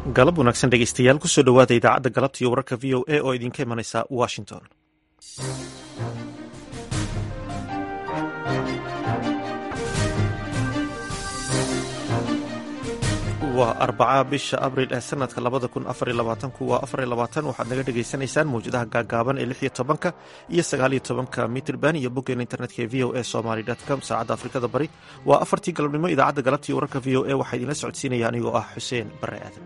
galab wanaagsan dhegeystayaal kusoo dhowaada idaacadda galabta iyo wararka v o a oo idinka imanaysa washington waa arbaca bisha abril ee sanadka labada kun afar labaatanku waa afar labaatan waxaad naga dhagaysanaysaan mawjadaha gaagaaban ee lix iyo tobanka iyo sagaaliyo tobanka mitrban iyo boggeena internetka ee v o a somaly com saacadda afrikada bari waa afartii galabnimo idaacadda galabta iyo wararka v o a waxaa idinla socodsiinaya anigoo ah xuseen bare aadan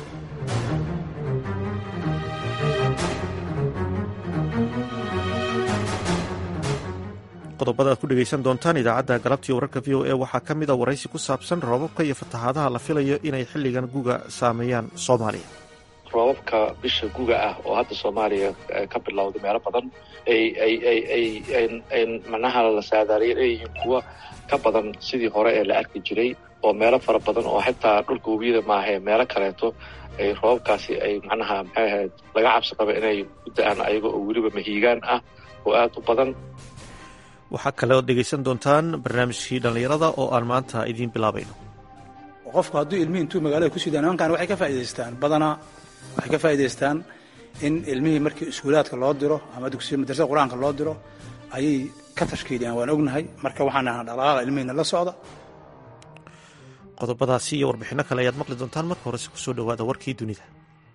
qodobada aad ku dhegaysan doontaan idaacadda galabtii wararka v o a waxaa ka mid a waraysi ku saabsan roobabka iyo fatahaadaha la filayo inay xilligan guga saameeyaan soomaaliya roobabka bisha guga ah oo hadda soomaaliya ka bilowday meelo badan ay manaha la saadaaliya leeyihiin kuwa ka badan sidii hore ee la arki jiray oo meelo fara badan oo xitaa dhulka webiyada maahae meelo kaleeto ay roobabkaasi ay macnaha maxay ahayd laga cabsi qaba inay u da-aan ayaga oo weliba mahiigaan ah oo aada u badan waxaa kale ood dhegaysan doontaan barnaamijkii dhallinyarada oo aan maanta idiin bilaabayno qofku hadduu ilmihii intuu magaalada ku sidaan nimankan waxay ka faa'idaystaan badanaa waxay ka faa'idaystaan in ilmihii markii iskuulaadka loo diro ama dugsiya madrasada qur-aanka loo diro ayay ka tashkiiliyaan waan ognahay marka waxaan ahaa dhaqaaqa ilmihiina la socda qodobadaasi iyo warbixinno kale ayaad maqli doontaan marka horese kusoo dhowaada warkii dunida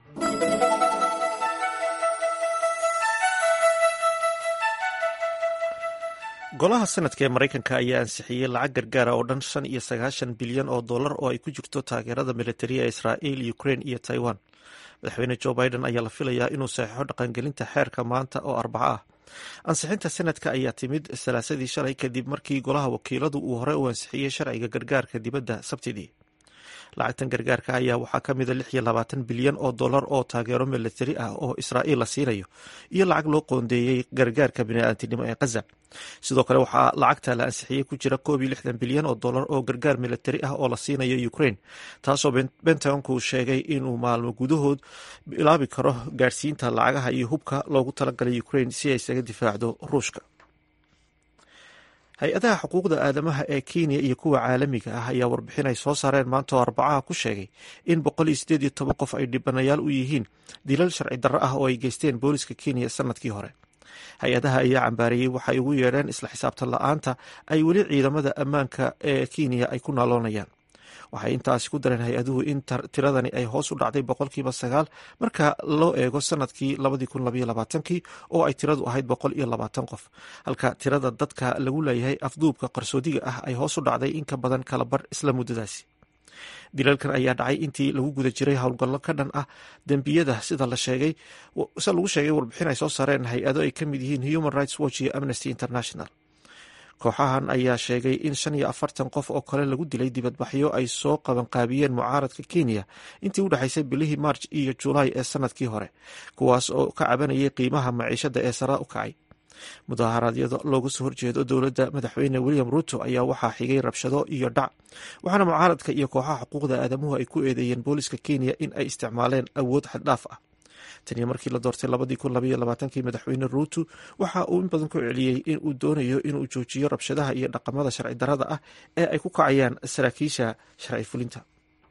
golaha sanadka ee maraykanka ayaa ansixiyey lacag gargaara oo dhan shan iyo sagaashan bilyan oo dollar oo ay ku jirto taageerada militariya ee israa'iil ukrain iyo taiwan madaxweyne jo biden ayaa la filayaa inuu saxeixo dhaqangelinta xeerka maanta oo arbaco ah ansixinta sanadka ayaa timid salaasadii shalay kadib markii golaha wakiiladu uu hore u ansixiyey sharciga gargaarka dibadda sabtidii lacagtan gargaarka ayaa waxaa ka mida lix iyo labaatan bilyan oo dollar oo taageero militari ah oo israa'iil la siinayo iyo lacag loo qoondeeyey gargaarka bini'aadamtinimo ee khaza sidoo kale waxaa lacagta la ansixiyey ku jira koob iyo lixdan bilyan oo dollar oo gargaar militari ah oo la siinayo ukrain taasoo bentagonku sheegay inuu maalmo gudahood bilaabi karo gaadhsiinta lacagaha iyo hubka loogu talagalay ukrain si ay isaga difaacdo ruushka hay-adaha xuquuqda aadamaha ee kenya iyo kuwa caalamiga ah ayaa warbixin ay soo saareen maanta oo arbacaha ku sheegay in boqol iyo sideed iyo toban qof ay dhibanayaal u yihiin dilal sharci darro ah oo ay geysteen booliska kenya sanadkii hore hay-adaha ayaa cambaareeyey waxay ugu yeedheen isla xisaabtan la-aanta ay weli ciidamada ammaanka ee kenya ay ku naaloonayaan waxay intaasi ku dareen hay-aduhu in tiradani ay hoos u dhacday boqolkiiba sagaal marka loo eego sanadkii labadii kun labaiyo labaatankii oo ay tiradu ahayd boqol iyo labaatan qof halka tirada dadka lagu leeyahay afduubka qarsoodiga ah ay hoos u dhacday in ka badan kala bar isla muddadaasi dilalkan ayaa dhacay intii lagu guda jiray howlgallo ka dhan ah dembiyada sida la sheegay se lagu sheegay warbixin ay soo saareen hay-ado ay ka mid yihiin human rights watch iyo amnesty international kooxahan ayaa sheegay in shan iyo afartan qof oo kale lagu dilay dibadbaxyo ay soo qabanqaabiyeen mucaaradka kenya intii u dhexaysay bilihii marj iyo julaay ee sanadkii hore kuwaas oo ka cabanayay qiimaha maciishada ee sara u kacay mudaharaadyada looga soo horjeedo dowladda madaxweyne william ruto ayaa waxaa xigay rabshado iyo dhac waxaana mucaaradka iyo kooxaha xuquuqda aadamuhu ay ku eedeeyeen booliska kenya in ay isticmaaleen awood xaddhaaf ah taniyo markii la doortay labadii kun labaiyo labaatankii madaxweyne ruuto waxa uu in badan ku celiyey in uu doonayo inuu joojiyo rabshadaha iyo dhaqamada sharci darrada ah ee ay ku kacayaan saraakiisha sharci fulinta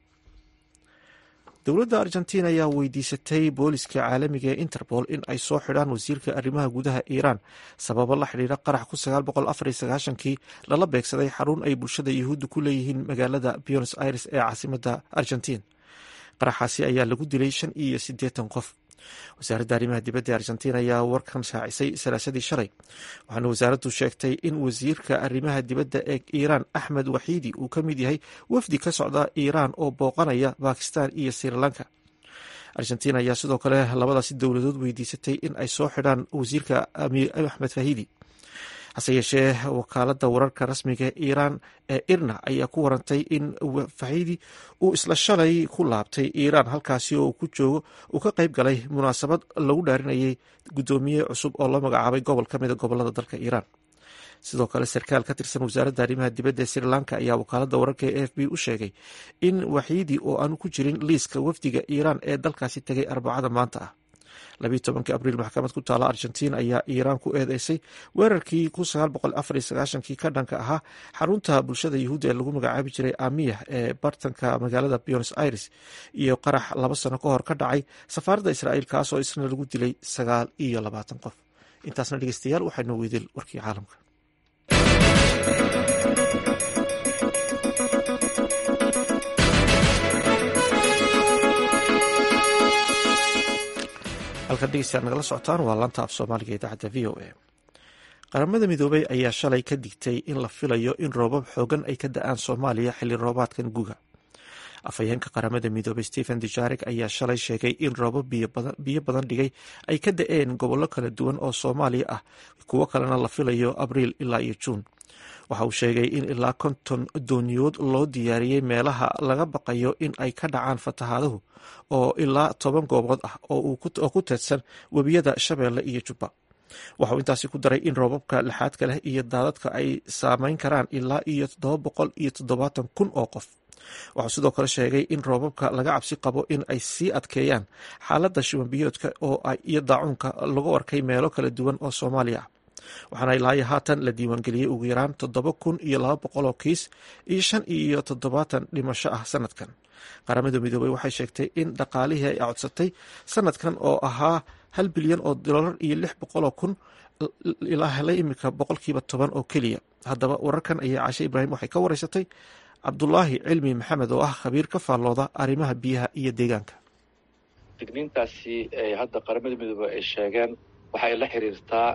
dowladda argentina ayaa weydiisatay booliska caalamiga ee interpol in ay soo xidhaan wasiirka arrimaha gudaha iiraan sababo la xidhiira qarax ku sagaal boqol afar iyo sagaashankii lala beegsaday xarun ay bulshada yuhuudda ku leeyihiin magaalada buenos aires ee caasimada argentiin qaraxaasi ayaa lagu dilay shan iyo siddeetan qof wasaaradda arrimaha dibadda ee argentiin ayaa warkan shaacisay salaasadii shalay waxaana wasaaraddu sheegtay in wasiirka arrimaha dibadda ee iiraan axmed waxiidi uu ka mid yahay wafdi ka socda iiraan oo booqanaya bakistan iyo sri lanka argentiin ayaa sidoo kale labadaasi dowladood weydiisatay in ay soo xidhaan wasiirka axmed fahidi hase yeeshee wakaaladda wararka rasmiga ee iiraan ee irna ayaa ku warantay in fahidi uu isla shalay ku laabtay iiraan halkaasi oo ku joogo uu ka qayb galay munaasabad lagu dhaarinayay guddoomiye cusub oo la magacaabay gobol ka mida gobolada dalka iiraan sidoo kale sarkaal ka tirsan wasaaradda arrimaha dibadda ee sri lanka ayaa wakaaladda wararka ee a f b u sheegay in waxiidi oo aanu ku jirin liiska wafdiga iiraan ee dalkaasi tegay arbacada maanta ah labiiy tobankii abriil maxkamad ku taala argentiin ayaa iiraan ku eedeysay weerarkii kun sagaal boqol afar iyo sagaashankii ka dhanka ahaa xarunta bulshada yuhuudda ee lagu magacaabi jiray amiyah ee bartanka magaalada buenos aires iyo qarax laba sano ka hor ka dhacay safaaradda israa'iil kaas oo isna lagu dilay sagaal iyo labaatan qof intaasna dhegeystayaal waxaa noo weydil warkii caalamka halkan dhegeystayaal nagala socotaan waa laanta af soomaaliga idaacadda v o a qaramada midoobey ayaa shalay ka digtay in la filayo in roobab xoogan ay ka da-aan soomaaliya xilli roobaadkan guga afhayeenka qaramada midoobey stephen dujarik ayaa shalay sheegay in roobab biyo badan dhigay ay ka da-een gobollo kala duwan oo soomaaliya ah kuwo kalena la filayo abriil ilaa iyo juun waxa uu sheegay in ilaa konton dooniyood loo diyaariyey meelaha laga baqayo in ay ka dhacaan fatahaaduhu oo ilaa toban goobood ah oo ku teedsan webiyada shabeelle iyo jubba waxa uu intaasi ku daray in roobabka lixaadka leh iyo daadadka ay saameyn karaan ilaa iyo toddoba boqol iyo toddobaatan kun oo qof waxuu sidoo kale sheegay in roobabka laga cabsi qabo in ay sii adkeeyaan xaaladda shubanbiyoodka oo iyo daacuunka lagu arkay meelo kala duwan oo soomaaliya ah waxaana ilaayo haatan la diiwaangeliyey ugu yaraan toddoba kun iyo laba boqol oo kiis iyo shan iyo toddobaatan dhimasho ah sanadkan qaramada midoobey waxay sheegtay in dhaqaalihii ay codsatay sanadkan oo ahaa hal bilyan oo dolar iyo lix boqoloo kun ilaa helay iminka boqolkiiba toban oo keliya haddaba wararkan ayaa caashe ibraahim waxay ka wareysatay cabdulaahi cilmi maxamed oo ah khabiir ka faallooda arrimaha biyaha iyo deegaanka digniintaasi hadda qaramada midoobey ay sheegeen waxay la xiriirtaa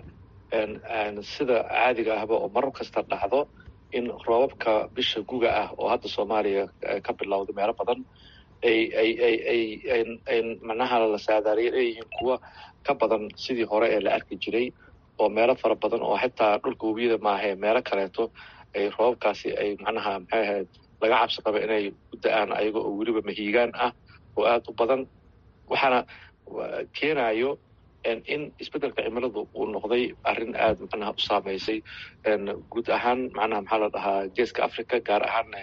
sida caadiga ahba oo marar kasta dhacdo in roobabka bisha guga ah oo hadda soomaaliya ka bilowday meelo badan ay ay ay ay ay macnaha la saadaariya leeyihiin kuwa ka badan sidii hore ee la arki jiray oo meelo fara badan oo xitaa dhulka webiyada maahae meelo kaleeto ay roobabkaasi ay macnaha maxay ahayd laga cabsi qaba inay ku da-aan ayaga oo weliba mahiigaan ah oo aada u badan waxaana keenayo in isbeddelka cimiladu uu noqday arrin aada macnaha u saameysay guud ahaan macnaha maxaa la dhahaa geeska africa gaar ahaanna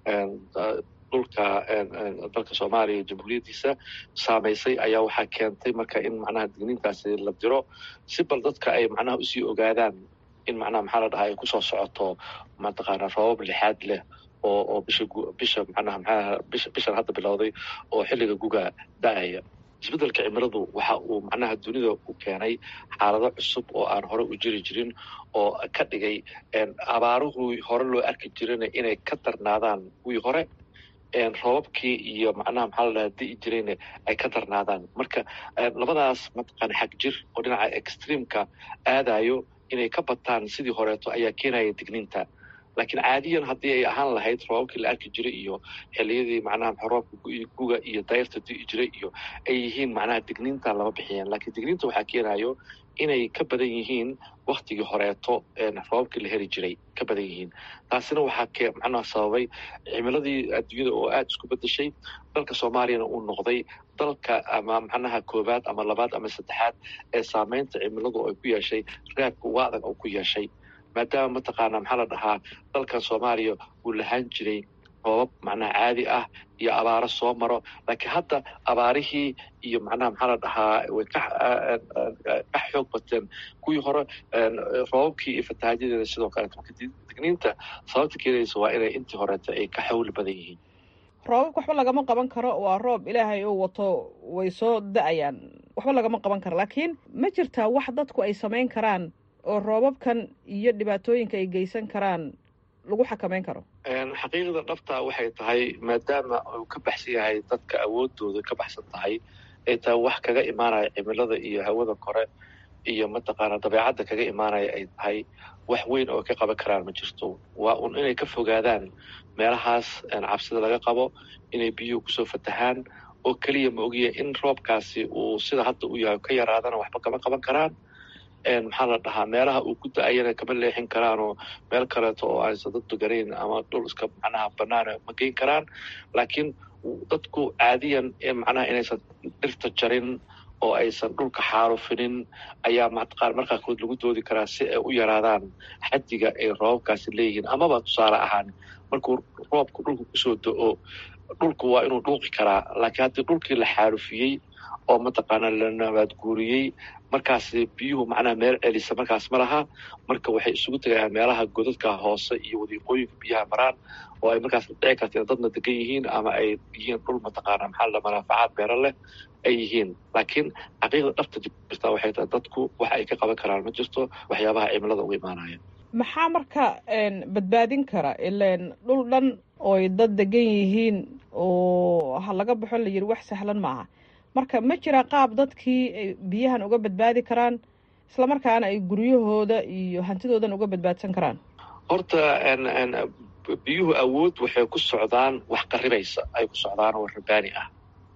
dhulka dalka soomaaliya jamhuuriyaddiisa saameysay ayaa waxaa keentay marka in macnaha digniintaasi la diro si bal dadka ay macnaha usii ogaadaan in macnaha maxaa la dhahaa ay kusoo socoto mataqaana roobab lixaad leh oo oo bisha bisha macnaha maxaa bisha bishan hadda bilowday oo xilliga guga da-aya isbeddelka cimiladu waxa uu macnaha dunida u keenay xaalado cusub oo aan hore u jiri jirin oo ka dhigay abaaruhu hore loo arki jirana inay ka darnaadaan kuwii hore roobabkii iyo macnaha maxaa la dhaha di'i jirayna ay ka darnaadaan marka labadaas mataqaana xag jir oo dhinaca extreamka aadayo inay ka bataan sidii horeeto ayaa keenaya digniinta laakiin caadiyan haddii ay ahaan lahayd roobabkii la arki jiray iyo xiliyadii macnaha roobka guga iyo dayrta di'i jiray iyo ay yihiin macnaha digniinta lama bixiyeen laakiin digniinta waxaa keenayo inay ka badan yihiin waktigii horeeto roobabkii la heli jiray ka badan yihiin taasina waxaa macnaha sababay cimiladii adduunyada oo aada isku bedeshay dalka soomaaliyana uu noqday dalka ama macnaha koowaad ama labaad ama saddexaad ee saameynta cimiladu ay ku yeeshay raabka uga adag oo ku yeeshay maadaama mataqaana maxaa la dhahaa dalkan soomaaliya uu lahaan jiray roobab macnaha caadi ah iyo abaaro soo maro laakiin hadda abaarihii iyo macnaha maxaa la dhahaa way ka ka xoog bateen kuwii hore roobabkii iyo fatahaajadeeda sidoo kaleeto marka digniinta sababta keenaysa waa inay intii horeeta ay ka xawli badan yihiin roobabka waxba lagama qaban karo waa roob ilaahay uu wato way soo da-ayaan waxba lagama qaban karo laakiin ma jirtaa wax dadku ay samayn karaan oo roobabkan iyo dhibaatooyinka ay geysan karaan lagu xakameyn karo xaqiiqda dhabta waxay tahay maadaama uu ka baxsan yahay dadka awoodooda ka baxsan tahay ay tahay wax kaga imaanaya cimilada iyo hawada kore iyo mataqaana dabeecadda kaga imaanaya ay tahay wax weyn oo ka qaban karaan ma jirto waa un inay ka fogaadaan meelahaas cabsida laga qabo inay biyuhu kusoo fatahaan oo keliya ma ogiya in roobkaasi uu sida hadda u yahay ka yaraadana waxba kama qaban karaan maxaa la dhahaa meelaha uu ku da-ayana kama leexin karaan oo meel kaleeto oo aysan dad deganayn ama dhul iska macnaha banaana ma geyn karaan laakiin dadku caadiyan macnaha inaysan dhirta jarin oo aysan dhulka xaarufinin ayaa mataqaan markaa kood lagu doodi karaa si ay u yaraadaan xaddiga ay roobabkaasi leeyihiin amaba tusaale ahaan markuu roobku dhulka kusoo do-o dhulku waa inuu dhuuqi karaa laakiin haddii dhulkii la xaarufiyey oo mataqaana la nabaad guuriyey markaas biyuhu macnaha meel celisa markaas ma laha marka waxay isugu tegayaan meelaha godadka hoose iyo wadiiqooyinka biyaha maraan oo ay markaas dhici karta in dadna degan yihiin ama ay yihiin dhul mataqaana maxaa la manaafacaad beero leh ay yihiin laakiin xaqiiqda dhabta jirta waxay tahay dadku wax ay ka qaban karaan ma jirto waxyaabaha cimilada uga imaanaya maxaa marka badbaadin kara ilan dhul dhan ooy dad degan yihiin oo ha laga baxo la yidhi wax sahlan maaha marka ma jira qaab dadkii biyahan uga badbaadi karaan islamarkaana ay guryahooda iyo hantidoodan uga badbaadsan karaan horta biyuhu awood waxay ku socdaan wax qaribaysa ay ku socdaan oo rabaani ah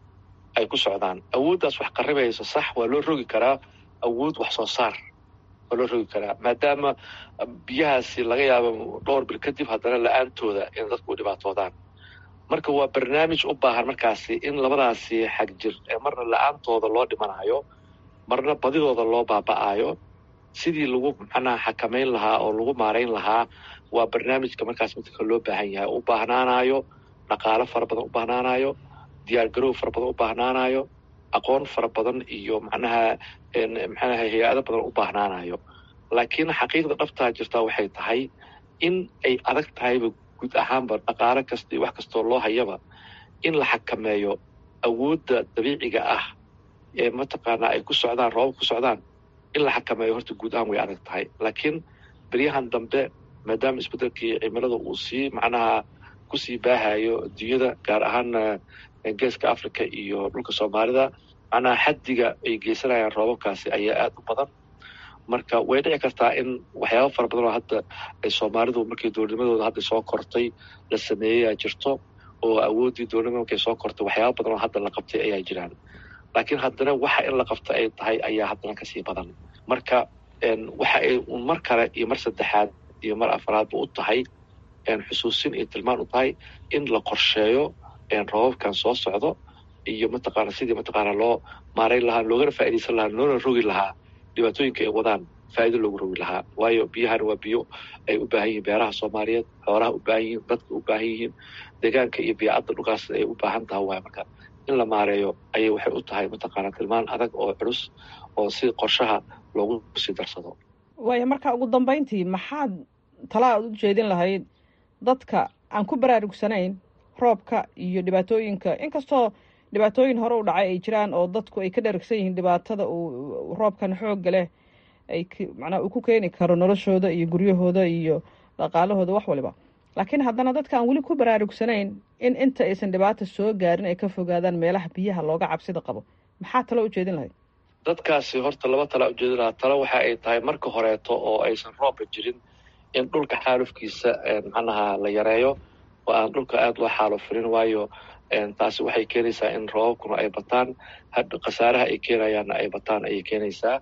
ay ku socdaan awooddaas wax qaribaysa sax waa loo rogi karaa awood wax soo saar waa loo rogi karaa maadaama biyahaasi laga yaabo dhowr bil kadib haddana la-aantooda in dadku u dhibaatoodaan marka waa barnaamij u baahan markaasi in labadaasi xag jir ee marna la-aantooda loo dhimanayo marna badidooda loo baaba'ayo sidii lagu macnaha xakamayn lahaa oo lagu maarayn lahaa waa barnaamijka markaas midka loo baahan yahay u baahnaanayo dhaqaalo fara badan u baahnaanayo diyaar garow fara badan u baahnaanayo aqoon fara badan iyo macnaha maxaanaha hay-ado badan u baahnaanayo laakiin xaqiiqda dhabtaa jirtaa waxay tahay in ay adag tahayba guud ahaanba dhaqaalo kasta iyo wax kastoo loo hayaba in la xakameeyo awoodda dabiiciga ah ee mataqaanaa ay ku socdaan roobab ku socdaan in la xakameeyo horta guud ahaan way adag tahay laakiin beryahan dambe maadaama isbeddelkii cimilada uu sii macnaha kusii baahayo adduunyada gaar ahaana geeska africa iyo dhulka soomaalida macnaha xaddiga ay geysanayaan roobabkaasi ayaa aada u badan marka way dhici kartaa in waxyaaba fara badan oo hadda ay soomaalidu markii doornimadooda hadda soo kortay la sameeyeyaa jirto oo awooddii doornimada markay soo kortay waxyaaba badan oo hadda la qabtay ayaa jiraan laakiin haddana waxa in la qabta ay tahay ayaa haddana kasii badan marka waxa ay mar kale iyo mar saddexaad iyo mar afaraadba u tahay xusuusin iyo tilmaan u tahay in la qorsheeyo roobabkan soo socdo iyo mataqaana sidii mataqaana loo maarayn lahaa loogana faaidaysan lahaa loona rogi lahaa dhibaatooyinka ay wadaan faa'ido loogu rogi lahaa waayo biyahana waa biyo ay u baahan yihiin beeraha soomaaliyeed xoolaha u baahan yihiin dadka u baahan yihiin deegaanka iyo biicadda dhulkaas ay u baahan taha waay marka in la maareeyo ayay waxay u tahay mataqaana tilmaan adag oo culus oo si qorshaha loogu sii darsado waaya marka ugu dambayntii maxaad tala aad u jeedin lahayd dadka aan ku baraarugsanayn roobka iyo dhibaatooyinka inkastoo dhibaatooyin hore u dhacay ay jiraan oo dadku ay ka dharagsan yihiin dhibaatada uu roobkan xoogga leh ay macnaa uu ku keeni karo noloshooda iyo guryahooda iyo dhaqaalahooda wax waliba laakiin haddana dadka aan weli ku baraarugsanayn in inta aysan dhibaata soo gaarin ay ka fogaadaan meelaha biyaha looga cabsida qabo maxaa talo ujeedin lahayd dadkaasi horta laba talaa ujeedin lahaa talo waxa ay tahay marka horeeto oo aysan roobka jirin in dhulka xaalufkiisa macnaha la yareeyo oo aan dhulka aada loo xaalufirin waayo taasi waxay keenaysaa in roobabkuna ay bataan khasaaraha ay keenayaanna ay bataan ayay keenaysaa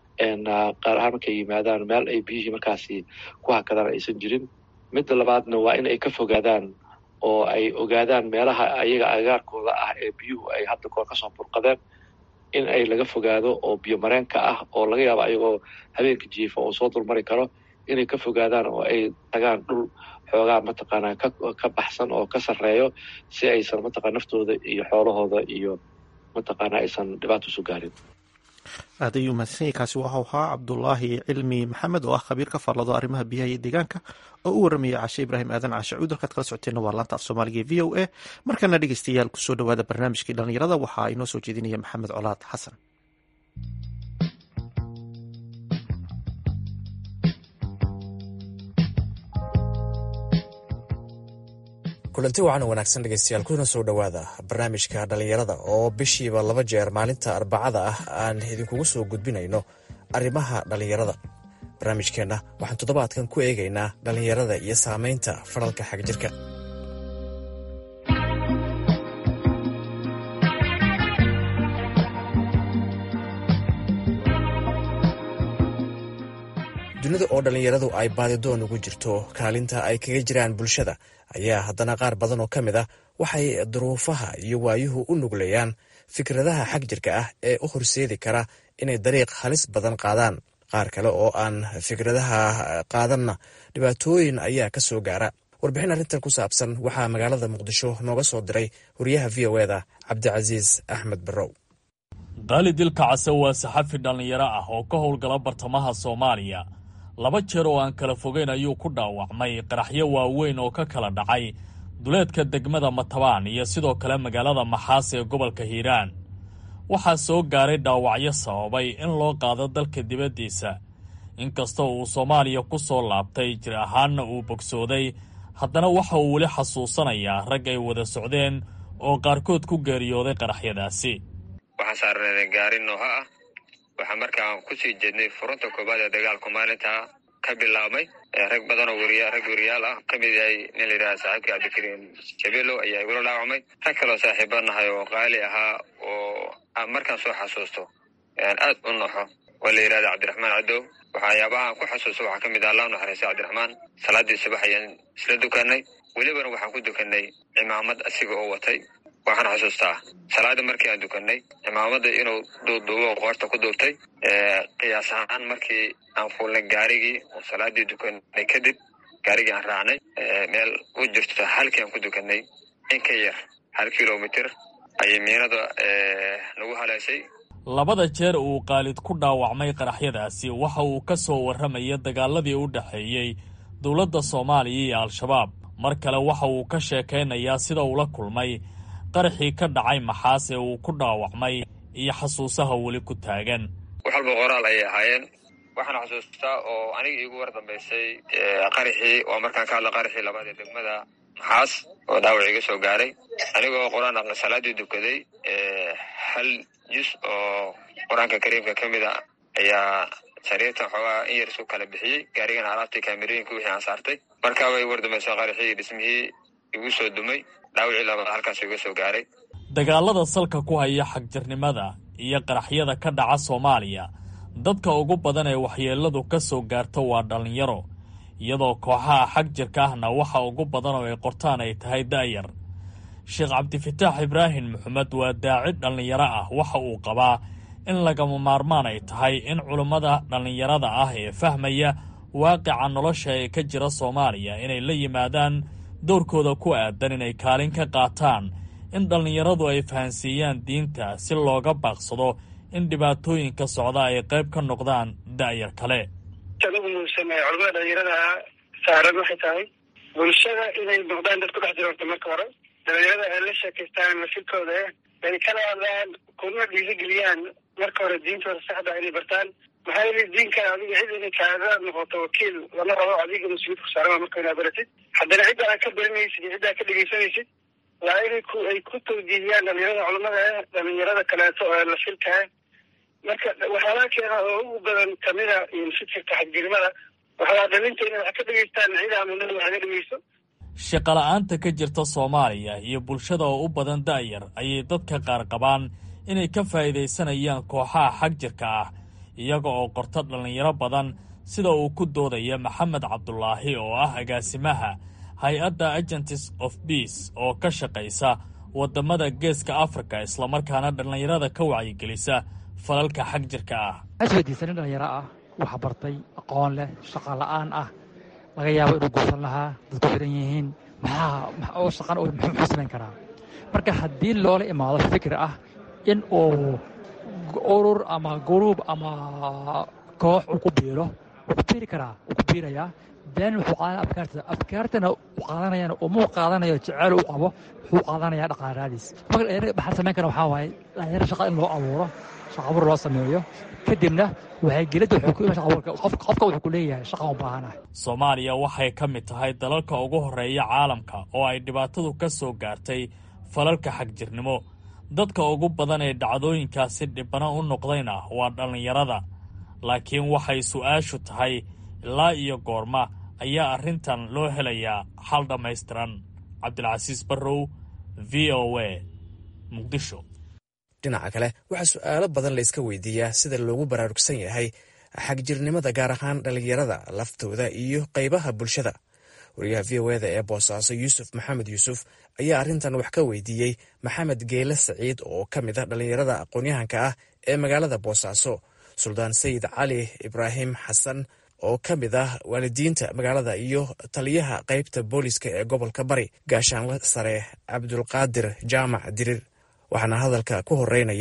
qaar ahaan markay yimaadaan meel ay biyihii markaasi ku hakadaan aysan jirin midda labaadna waa in ay ka fogaadaan oo ay ogaadaan meelaha ayaga agaarkooda ah ee biyuhu ay hadda koor kasoo burqadeen in ay laga fogaado oo biyo mareenka ah oo laga yaabo ayagoo habeenka jiifa oo soo dulmari karo inay ka fogaadaan oo ay tagaan dhul xoogaa mataqaanaa ka baxsan oo ka sarreeyo si aysan mataqana naftooda iyo xoolahooda iyo mataqaana aysan dhibaato isu gaarin aad ayuu mahadsanyahy kaasi waxau ahaa cabdulaahi cilmi maxamed oo ah khabiir ka faallado arrimaha biyaha iyo deegaanka oo u warramaya cashe ibraahim aadan cashe cuud halkaad kala socoteenna waa laanta af soomaaliga e v o a markana dhegeystayaal kusoo dhawaada barnaamijkii dhallinyarada waxaa inoo soo jeedinaya maxamed colaad xasan kulanti wacan wanaagsan dhegeystayaal kuna soo dhowaada barnaamijka dhallinyarada oo bishiiba laba jeer maalinta arbacada ah aan idinkugu soo gudbinayno arrimaha dhallinyarada barnaamijkeenna waxaan toddobaadkan ku eegaynaa dhallinyarada iyo saamaynta fadhalka xagjirka dunida oo dhallinyaradu ay baadidoon ugu jirto kaalinta ay kaga jiraan bulshada ayaa haddana qaar badan oo ka mid ah waxay duruufaha iyo waayuhu u nugleeyaan fikradaha xag jirka ah ee u horseedi kara inay dariiq halis badan qaadaan qaar kale oo aan fikradaha qaadanna dhibaatooyin ayaa ka soo gaara warbixin arrintan ku saabsan waxaa magaalada muqdisho nooga soo diray wariyaha v o eda cabdicasiis axmed barrow qaali dilka case waa saxafi dhallinyaro ah oo ka howlgala bartamaha soomaaliya laba jeer oo aan kala fogeyn ayuu ku dhaawacmay qaraxyo waaweyn oo ka kala dhacay duleedka degmada matabaan iyo sidoo kale magaalada maxaas ee gobolka hiiraan waxaa soo gaaray dhaawacyo sababay in loo qaado dalka dibaddiisa inkastoo uu soomaaliya ku soo laabtay jir ahaanna uu bogsooday haddana waxa uu weli xasuusanayaa rag ay wada socdeen oo qaarkood ku geeriyooday qaraxyadaasi waxaan saarnay gaari nooha ah waxaa markaan kusii jeednay furunta koobaad ee dagaalku maalintaa ka bilaabmay rag badan oo weriya rag weriyaal ah ka mid yahay nin la yidhaha saaxiibka cabdikariim jabelo ayaa igula dhaawacmay rag kaloo saaxiiba nahay oo qaali ahaa oo aan markaan soo xasuusto aad u noxo oo la yidhahda cabdiraxmaan cadow waxayaabaha aan ku xasuusto waxaa ka mid ah allah naxariista cabdiraxmaan salaadii subax ayaan isla dukanay welibana waxaan ku dukanay cimaamad asiga oo watay waxaan xasuustaa salaada markii aan dukanay cimaamada inuu duuduubo qoorta ku duubtay qiyaas ahaan markii aan fuulnay gaarigii oo salaadii dukanay kadib gaarigii aan raacnay meel u jirto halkii aan ku dukanay in ka yar hal kilomitr ayay miinada nagu haleeshay labada jeer uu qaalid ku dhaawacmay qaraxyadaasi waxa uu ka soo warramaya dagaaladii u dhexeeyey dowladda soomaaliya iyo al-shabaab mar kale waxa uu ka sheekaynayaa sida uula kulmay qaraxii ka dhacay maxaas ee uu ku dhaawacmay iyo xasuusaha weli ku taagan wax walba qoraal ayay ahaayeen waxaan xasuustaa oo aniga iigu war dambaysay qaraxii waa markaan ka hadla qaraxii labaad ee degmada maxaas oo dhaawac iga soo gaaray anigoo qur-aan aqli salaadii dukaday hal jus oo qur-aanka kariimka ka mid a ayaa sariirtan xoogaa in yar isu kala bixiyey gaarigana alaabtii kaamirooyinka wixii aan saartay markaa way war dambaysa qaraxii dhismihii igu soo dumay dhaawacii labaad halkaas iga soo gaaray dagaalada salka ku haya xagjirnimada iyo qaraxyada ka dhaca soomaaliya dadka ugu badan ee waxyeeladu ka soo gaarto waa dhallinyaro iyadoo kooxaha xag jirka ahna waxa ugu badan oo ay qortaan ay tahay da'yar sheekh cabdifataax ibraahim maxamed waa daacid dhallinyaro ah waxa uu qabaa in lagama maarmaan ay tahay in culummada dhallinyarada ah ee fahmaya waaqica nolosha ee ka jira soomaaliya inay la yimaadaan doorkooda ku aadan inay kaalin ka qaataan in dhallinyaradu ay fahansiiyaan diinta si looga baaqsado in dhibaatooyinka socda ay qayb ka noqdaan da'yar kale ugu muhiimsan ee culamada dhalinyarada saaran waxay tahay bulshada inay noqdaan dad ku dhex jira horta marka hore dhalinyarada ay la sheekaystaan mafilkooda ay kala hadlaan kuna dhiirigeliyaan marka hore diintooda saxda inay bartaan maxaa yeele diinka adiga cid inay kaaga noqoto wakiil lama rabo adiga mas-uuliyadka saarama marka inaad baratid haddana cidda aad ka baranaysid iyo cidda aad ka dhegeysanaysid waa inay ku ay ku tawjiihiyaan dhalinyarada culamada eh dhalinyarada kaleeto oo la filka ah marka waxyaalaha keena oo ugu badan kamida fikirka xagjirnimada waxaa dhalinta inay wax ka dhegeystaan cida amunada wax ka dhegeyso shaqola'aanta ka jirta soomaaliya iyo bulshada oo u badan da'yar ayay dadka qaar qabaan inay ka faa'iidaysanayaan kooxaha xag jirka ah iyaga oo qorta dhallinyaro badan sida uu ku doodaya maxamed cabdulaahi oo ah agaasimaha hay-adda agents of beace oo ka shaqaysa waddamada geeska afrika islamarkaana dhallinyarada ka wacyigelisa falalka xag jirka ah aswadiisa nin dhallinyaro ah wax bartay aqoon leh shaqa la'aan ah laga yaabo inuu guursan lahaa dadku xiran yihiin maxaa oo shaqan muxuu samayn karaa marka haddii loola imaado fikir ah in uu urur ama guruub ama koox uu ku biiro wuu ku biiri karaa wuu ku biirayaa been wuxuu qaadanaya afkaarta afkaartana uu qaadanayana umuu qaadanayo jeceel uu qabo wuxuu qaadanayaa dhaqaalaadiis marka dhalinyarada maxaa samayn kara waxaa waaye dhalinyaro shaqa in loo abuuro shaqa abuur loo sameeyo kadibna waxay gelidda wuxuu ku iman shaqa abuurka qofka wuxuu ku leeyahay shaqa u baahanahay soomaaliya waxay ka mid tahay dalalka ugu horreeya caalamka oo ay dhibaatadu ka soo gaartay falalka xagjirnimo dadka ugu badan ee dhacdooyinkaasi dhibano u noqdayna waa dhallinyarada laakiin waxay su'aashu tahay ilaa iyo goorma ayaa arrintan loo helayaa xal dhammaystiran cabdilcasiis barrow v o a muqdisho dhinaca kale waxaa su'aalo badan layska weydiiyaa sida loogu baraarugsan yahay xagjirnimada gaar ahaan dhallinyarada laftooda iyo qaybaha bulshada wariyaha v o eda ee boosaaso yuusuf maxamed yuusuf ayaa arrintan wax ka weydiiyey maxamed geele saciid oo ka mid ah dhallinyarada aqoon-yahanka ah ee magaalada boosaaso suldaan sayid cali ibraahim xasan oo ka mid ah waalidiinta magaalada iyo taliyaha qaybta booliska ee gobolka bari gaashaanle sare cabdulqaadir jaamac dirir waxaana hadalka ku horeynaya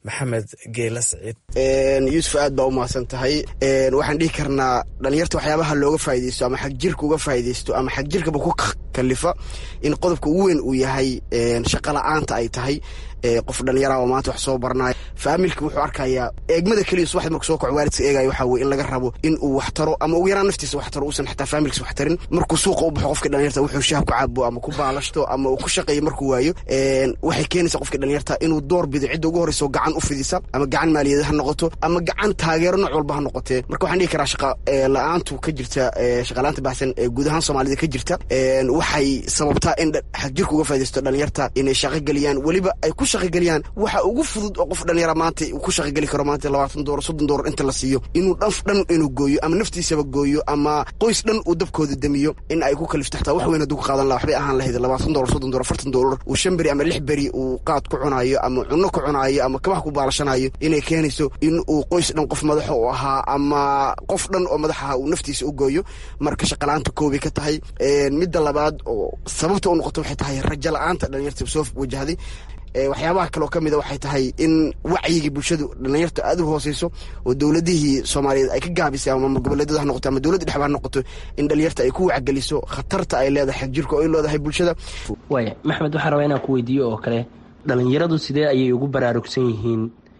maxamed geela saciid yuusuf aad baa u mahadsan tahay waxaan dhihi karnaa dhalinyarta waxyaabaha looga faa'idaysto ama xagjirka uga faa'idaysto ama xagjirkaba ku kalifa in qodobka ugu weyn uu yahay shaqa la'aanta ay tahay qof dhalinyara oo maanta wax soo barnayo faamilka wuxuu arkayaa eegmada keliya subaxdi marku soo kaco waalidka eegaya waxaa weye in laga rabo in uu wax taro ama ugu yaraan naftiisa wax taro uusan xataa faamilkiisa wax tarin markuu suuqa u baxo qofka dhalinyarta wuxuu shaha ku cabo ama ku baalashto ama uu ku shaqeeyo markuu waayo waxay keenaysaa qofka dhalinyarta inuu door bido cidda ugu horreyso gacan u fidisa ama gacan maaliyada ha noqoto ama gacan taageero nooc walba ha noqotee marka waxaan dhihi karaa shaqa la-aantu ka jirta shaqalaanta baxsan ee guud ahaan soomaalida ka jirta waxay sababtaa in xagjirka uga faa'idaysto dhalinyarta inay shaqo geliyaan weliba ay ku shaqogeliyaan waxa ugu fudud oo qof dhalinyara maanta uu ku shaqogeli karo maanta labaatan doolar soddon doolar inta la siiyo inuu dhanf dhan inuu gooyo ama naftiisaba gooyo ama qoys dhan uu dabkooda damiyo in ay ku kalifto xataa wax weyn hadduu ka qaadan laha waxbay ahaan lahayd labaatan doolar soddon doolar afartan doolar uu shan beri ama lix beri uu qaad ku cunaayo ama cunno ku cunaayo ama kabaha ku baalashanayo inay keenayso in uu qoys dhan qof madaxa u ahaa ama qof dhan oo madax aha uu naftiisa u gooyo marka shaqalaanta koobay ka tahay midda labaad oo sababta u noqoto waxay tahay rajo la-aanta dhalinyarta soo wajahday waxyaabaha kaloo ka mida waxay tahay in wacyigii bulshadu dhalinyarta aada u hooseyso oo dowladihii soomaaliyeed ay ka gaabisay ama goboleedyada ha noqoto ama dowladda dhexba ha noqoto in dhalinyarta ay ku wacgeliso khatarta ay leedahay xagjirka oo ay leedahay bulshada waaya maxmed waxaan rabaa inaan ku weydiiyo oo kale dhalinyaradu sidee ayay ugu baraarugsan yihiin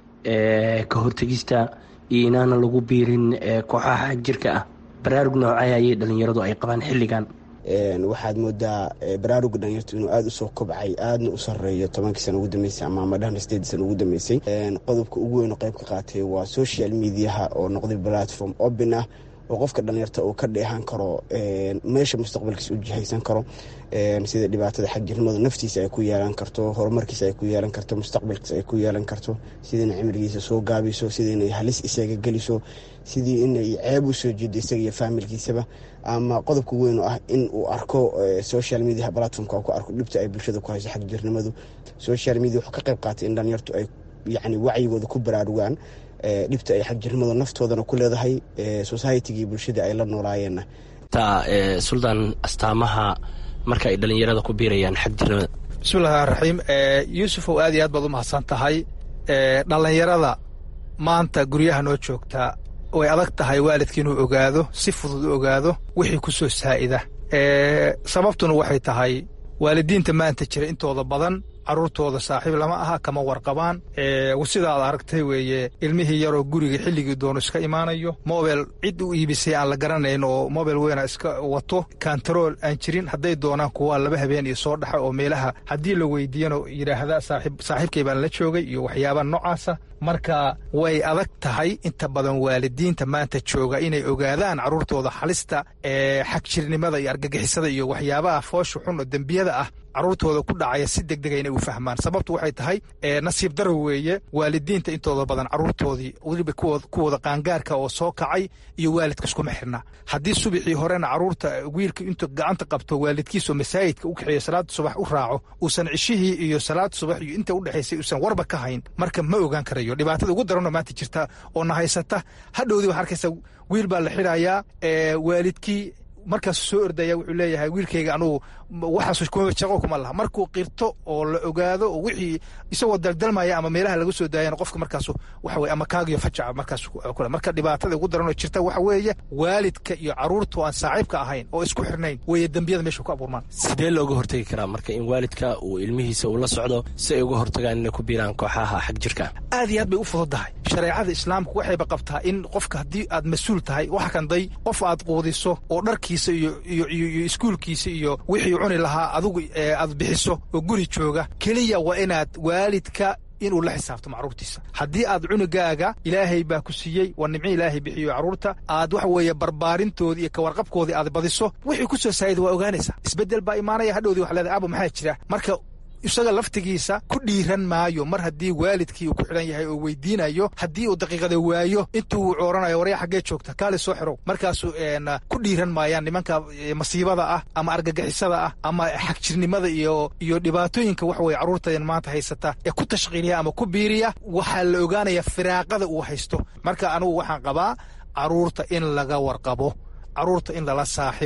ka hortegista iyo inaana lagu biirin kooxaha xagjirka ah baraarug noocay ayay dhalinyaradu ay qabaan xilligan waxaad moodaa baraaruga dhalinyartu inuu aada usoo kobcay aadna u sareeyo tobankii sana ugu dambeysay ama amadhahna sideedii sana ugu dambeysay qodobka ugu weyn oo qayb ka qaatay waa social mediaha oo noqday platform open ah oo qofka dhalinyarta uu ka dheehan karo meesha mustaqbalkiisa u jihaysan karo sida dhibaatada xagjirnimadu naftiisa ay ku yeelan karto horumarkiisa ay ku yeelan karto mustaqbalkiisa ay ku yeelan karto sida inay cimrigiisa soo gaabiso sida inay halis isaga geliso sidii inay ceeb u soo jeedo isaga iyo faamilkiisaba ama qodobka weyn oo ah in uu arko social media platformka ku arko dhibta ay bulshada ku hayso xagjirnimadu social media wuxuu ka qayb qaatay in dhalinyartu ay yacni wacyigooda ku baraarugaan dhibta ay xagjirnimadu naftoodana ku leedahay societigii bulshada ay la noolaayeenna taa suldaan astaamaha marka ay dhalinyarada ku biirayaan xagjirnimada bismillahi raxiim yuusufow aad iyo aad baad u mahadsan tahay dhalinyarada maanta guryaha noo joogtaa way adag tahay waalidka inuu ogaado si fudud u ogaado wixii ku soo saa'ida sababtuna waxay tahay waalidiinta maanta jira intooda badan carruurtooda saaxiib lama aha kama warqabaan sidaad aragtay weeye ilmihii yaroo guriga xilligii doono iska imaanayo mobel cid u iibisay aan la garanayn oo mobel weyna iska wato kantarool aan jirin hadday doonaan kuwa laba habeen iyo soo dhaxa oo meelaha haddii la weydiiyana yidhaahda saaxiibkay baan la joogay iyo waxyaabaa noocaasa marka way adag tahay inta badan waalidiinta maanta jooga inay ogaadaan carruurtooda halista ee xagjirnimada iyo argagixisada iyo waxyaabaha foosha xun oo dembiyada ah carruurtooda ku dhacaya si deg dega inay u fahmaan sababtu waxay tahay nasiib daro weeye waalidiinta intooda badan carruurtoodii weliba kuwooda qaangaarka oo soo kacay iyo waalidka iskuma xirna haddii subaxii horena carruurta wiilka intuu gacanta qabto waalidkiisoo masaajidka u kaxeeyo salaada subax u raaco uusan cishihii iyo salaada subax iyo inta udhexaysay uusan warba ka hayn marka ma ogaan karayo dhibaatada ugu daranoo maanta jirta oo na haysata hadhowdii waxaa arkaysa wiil baa la xidhayaa waalidkii markaasu soo ordaya wuxuu leeyahay wiilkayga anugu waxaas shaqo kuma laha markuu qirto oo la ogaado oo wixii isagoo daldalmaya ama meelaha laga soo daayana qofka markaasu waxa weye ama kaagiyo fajaca markaas kule marka dhibaatada ugu daranoo jirta waxa weeye waalidka iyo carruurta aan saaxiibka ahayn oo isku xirnayn weeye dembiyada meesha ku abuurmaan sidee looga hortegi karaa marka in waalidka uu ilmihiisa uu la socdo si ay uga hortagaan inay ku biiraan kooxaha xag jirka aad iyo aad bay u fududahay shareecada islaamku waxayba qabtaa in qofka haddii aad mas-uul tahay waxa kanday qof aad quudiso oo dharkiisa iyo iyo iskuulkiisa iyo wixii cuni lahaa adigu aad bixiso oo guri jooga keliya waa inaad waalidka inuu la xisaabto macruurtiisa haddii aad cunugaaga ilaahay baa ku siiyey waa nimco ilaahay bixiyo carruurta aad waxa weeye barbaarintoodii iyo kawarqabkoodii aad badiso wixii ku soo saayida waa ogaanaysaa isbeddel baa imaanaya hadhowdii waxa leedahay abo maxaa jira marka isaga laftigiisa ku dhiiran maayo mar haddii waalidkii uu ku xidhan yahay oo weydiinayo haddii uu daqiiqada waayo intuu cooranayo warya xaggee joogta kaali soo xirow markaasu ku dhiiran maayaan nimanka masiibada ah ama argagixisada ah ama xagjirnimada iyo iyo dhibaatooyinka waxa weye carruurtadan maanta haysata ee ku tashqiiliya ama ku biiriya waxaa la ogaanaya firaaqada uu haysto marka anugu waxaan qabaa carruurta in laga warqabo carruurta in lala saaxibo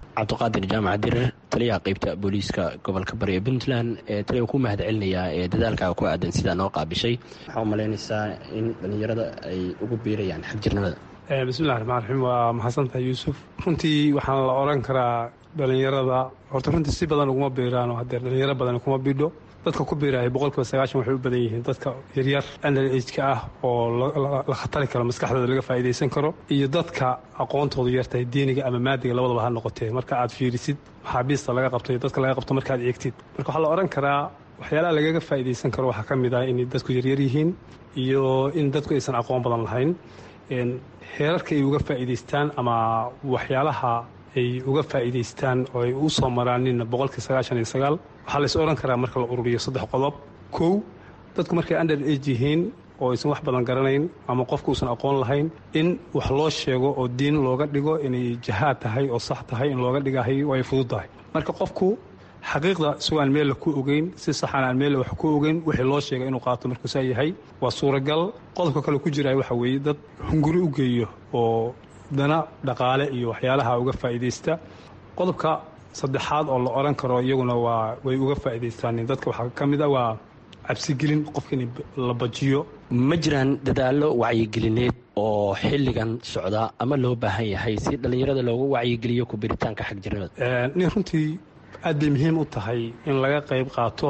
cabdiqaadir jaamac dirir taliyaha qeybta booliiska gobolka bari ee puntland taliya ku mahad celinayaa ee dadaalkaaga ku aadan sidaa noo qaabishay waxaa u malaynaysaa in dhallinyarada ay ugu biirayaan xagjirnimada bismillahi raxmaan raxiim waa mahadsantahay yuusuf runtii waxaan la odhan karaa dhallinyarada horta runtii si badan uguma biiraano haddee dhallinyaro badan kuma bidho dadka ku biiraya boqolkiiba sagaashan waxay u badan yihiin dadka yaryar underageka ah oo la khatari karo maskaxdooda laga faa'iidaysan karo iyo dadka aqoontoodu yartahay diiniga ama maadiga labadaba ha noqotee marka aad fiirisid maxaabiista laga qabto iyo dadka laga qabto markaad eegtid marka waxaa la odhan karaa waxyaalaha lagaga faa'iidaysan karo waxaa ka mid ah inay dadku yaryar yihiin iyo in dadku aysan aqoon badan lahayn heerarka ay uga faa'iidaystaan ama waxyaalaha ay uga faa'iidaystaan oo ay u soo maraanin boqolkii sagaashan iyo sagaal waxaa lays odhan karaa marka la ururiyo saddex qodob kow dadku markay under age yihiin oo aysan wax badan garanayn ama qofku uusan aqoon lahayn in wax loo sheego oo diin looga dhigo inay jahaad tahay oo sax tahay in looga dhigahay way fudud tahay marka qofku xaqiiqda isagoo aan meella ku ogeyn si saxan aan meella wax ku ogeyn wixii loo sheegay inuu qaato markuu saa yahay waa suuragal qodobka kale ku jiraya waxa weeye dad hunguri u geeyo oo dana dhaqaale iyo waxyaalaha uga faa'iidaysta qodobka saddexaad oo la odhan karo iyaguna waa way uga faa'iidaystaan dadka waxaa ka mid a waa cabsigelin qofka in la bajiyo ma jiraan dadaallo wacyigelineed oo xilligan socda ama loo baahan yahay si dhallinyarada loogu wacyigeliyo ku biritaanka xagjirnimada nin runtii aad bay muhiim u tahay in laga qayb qaato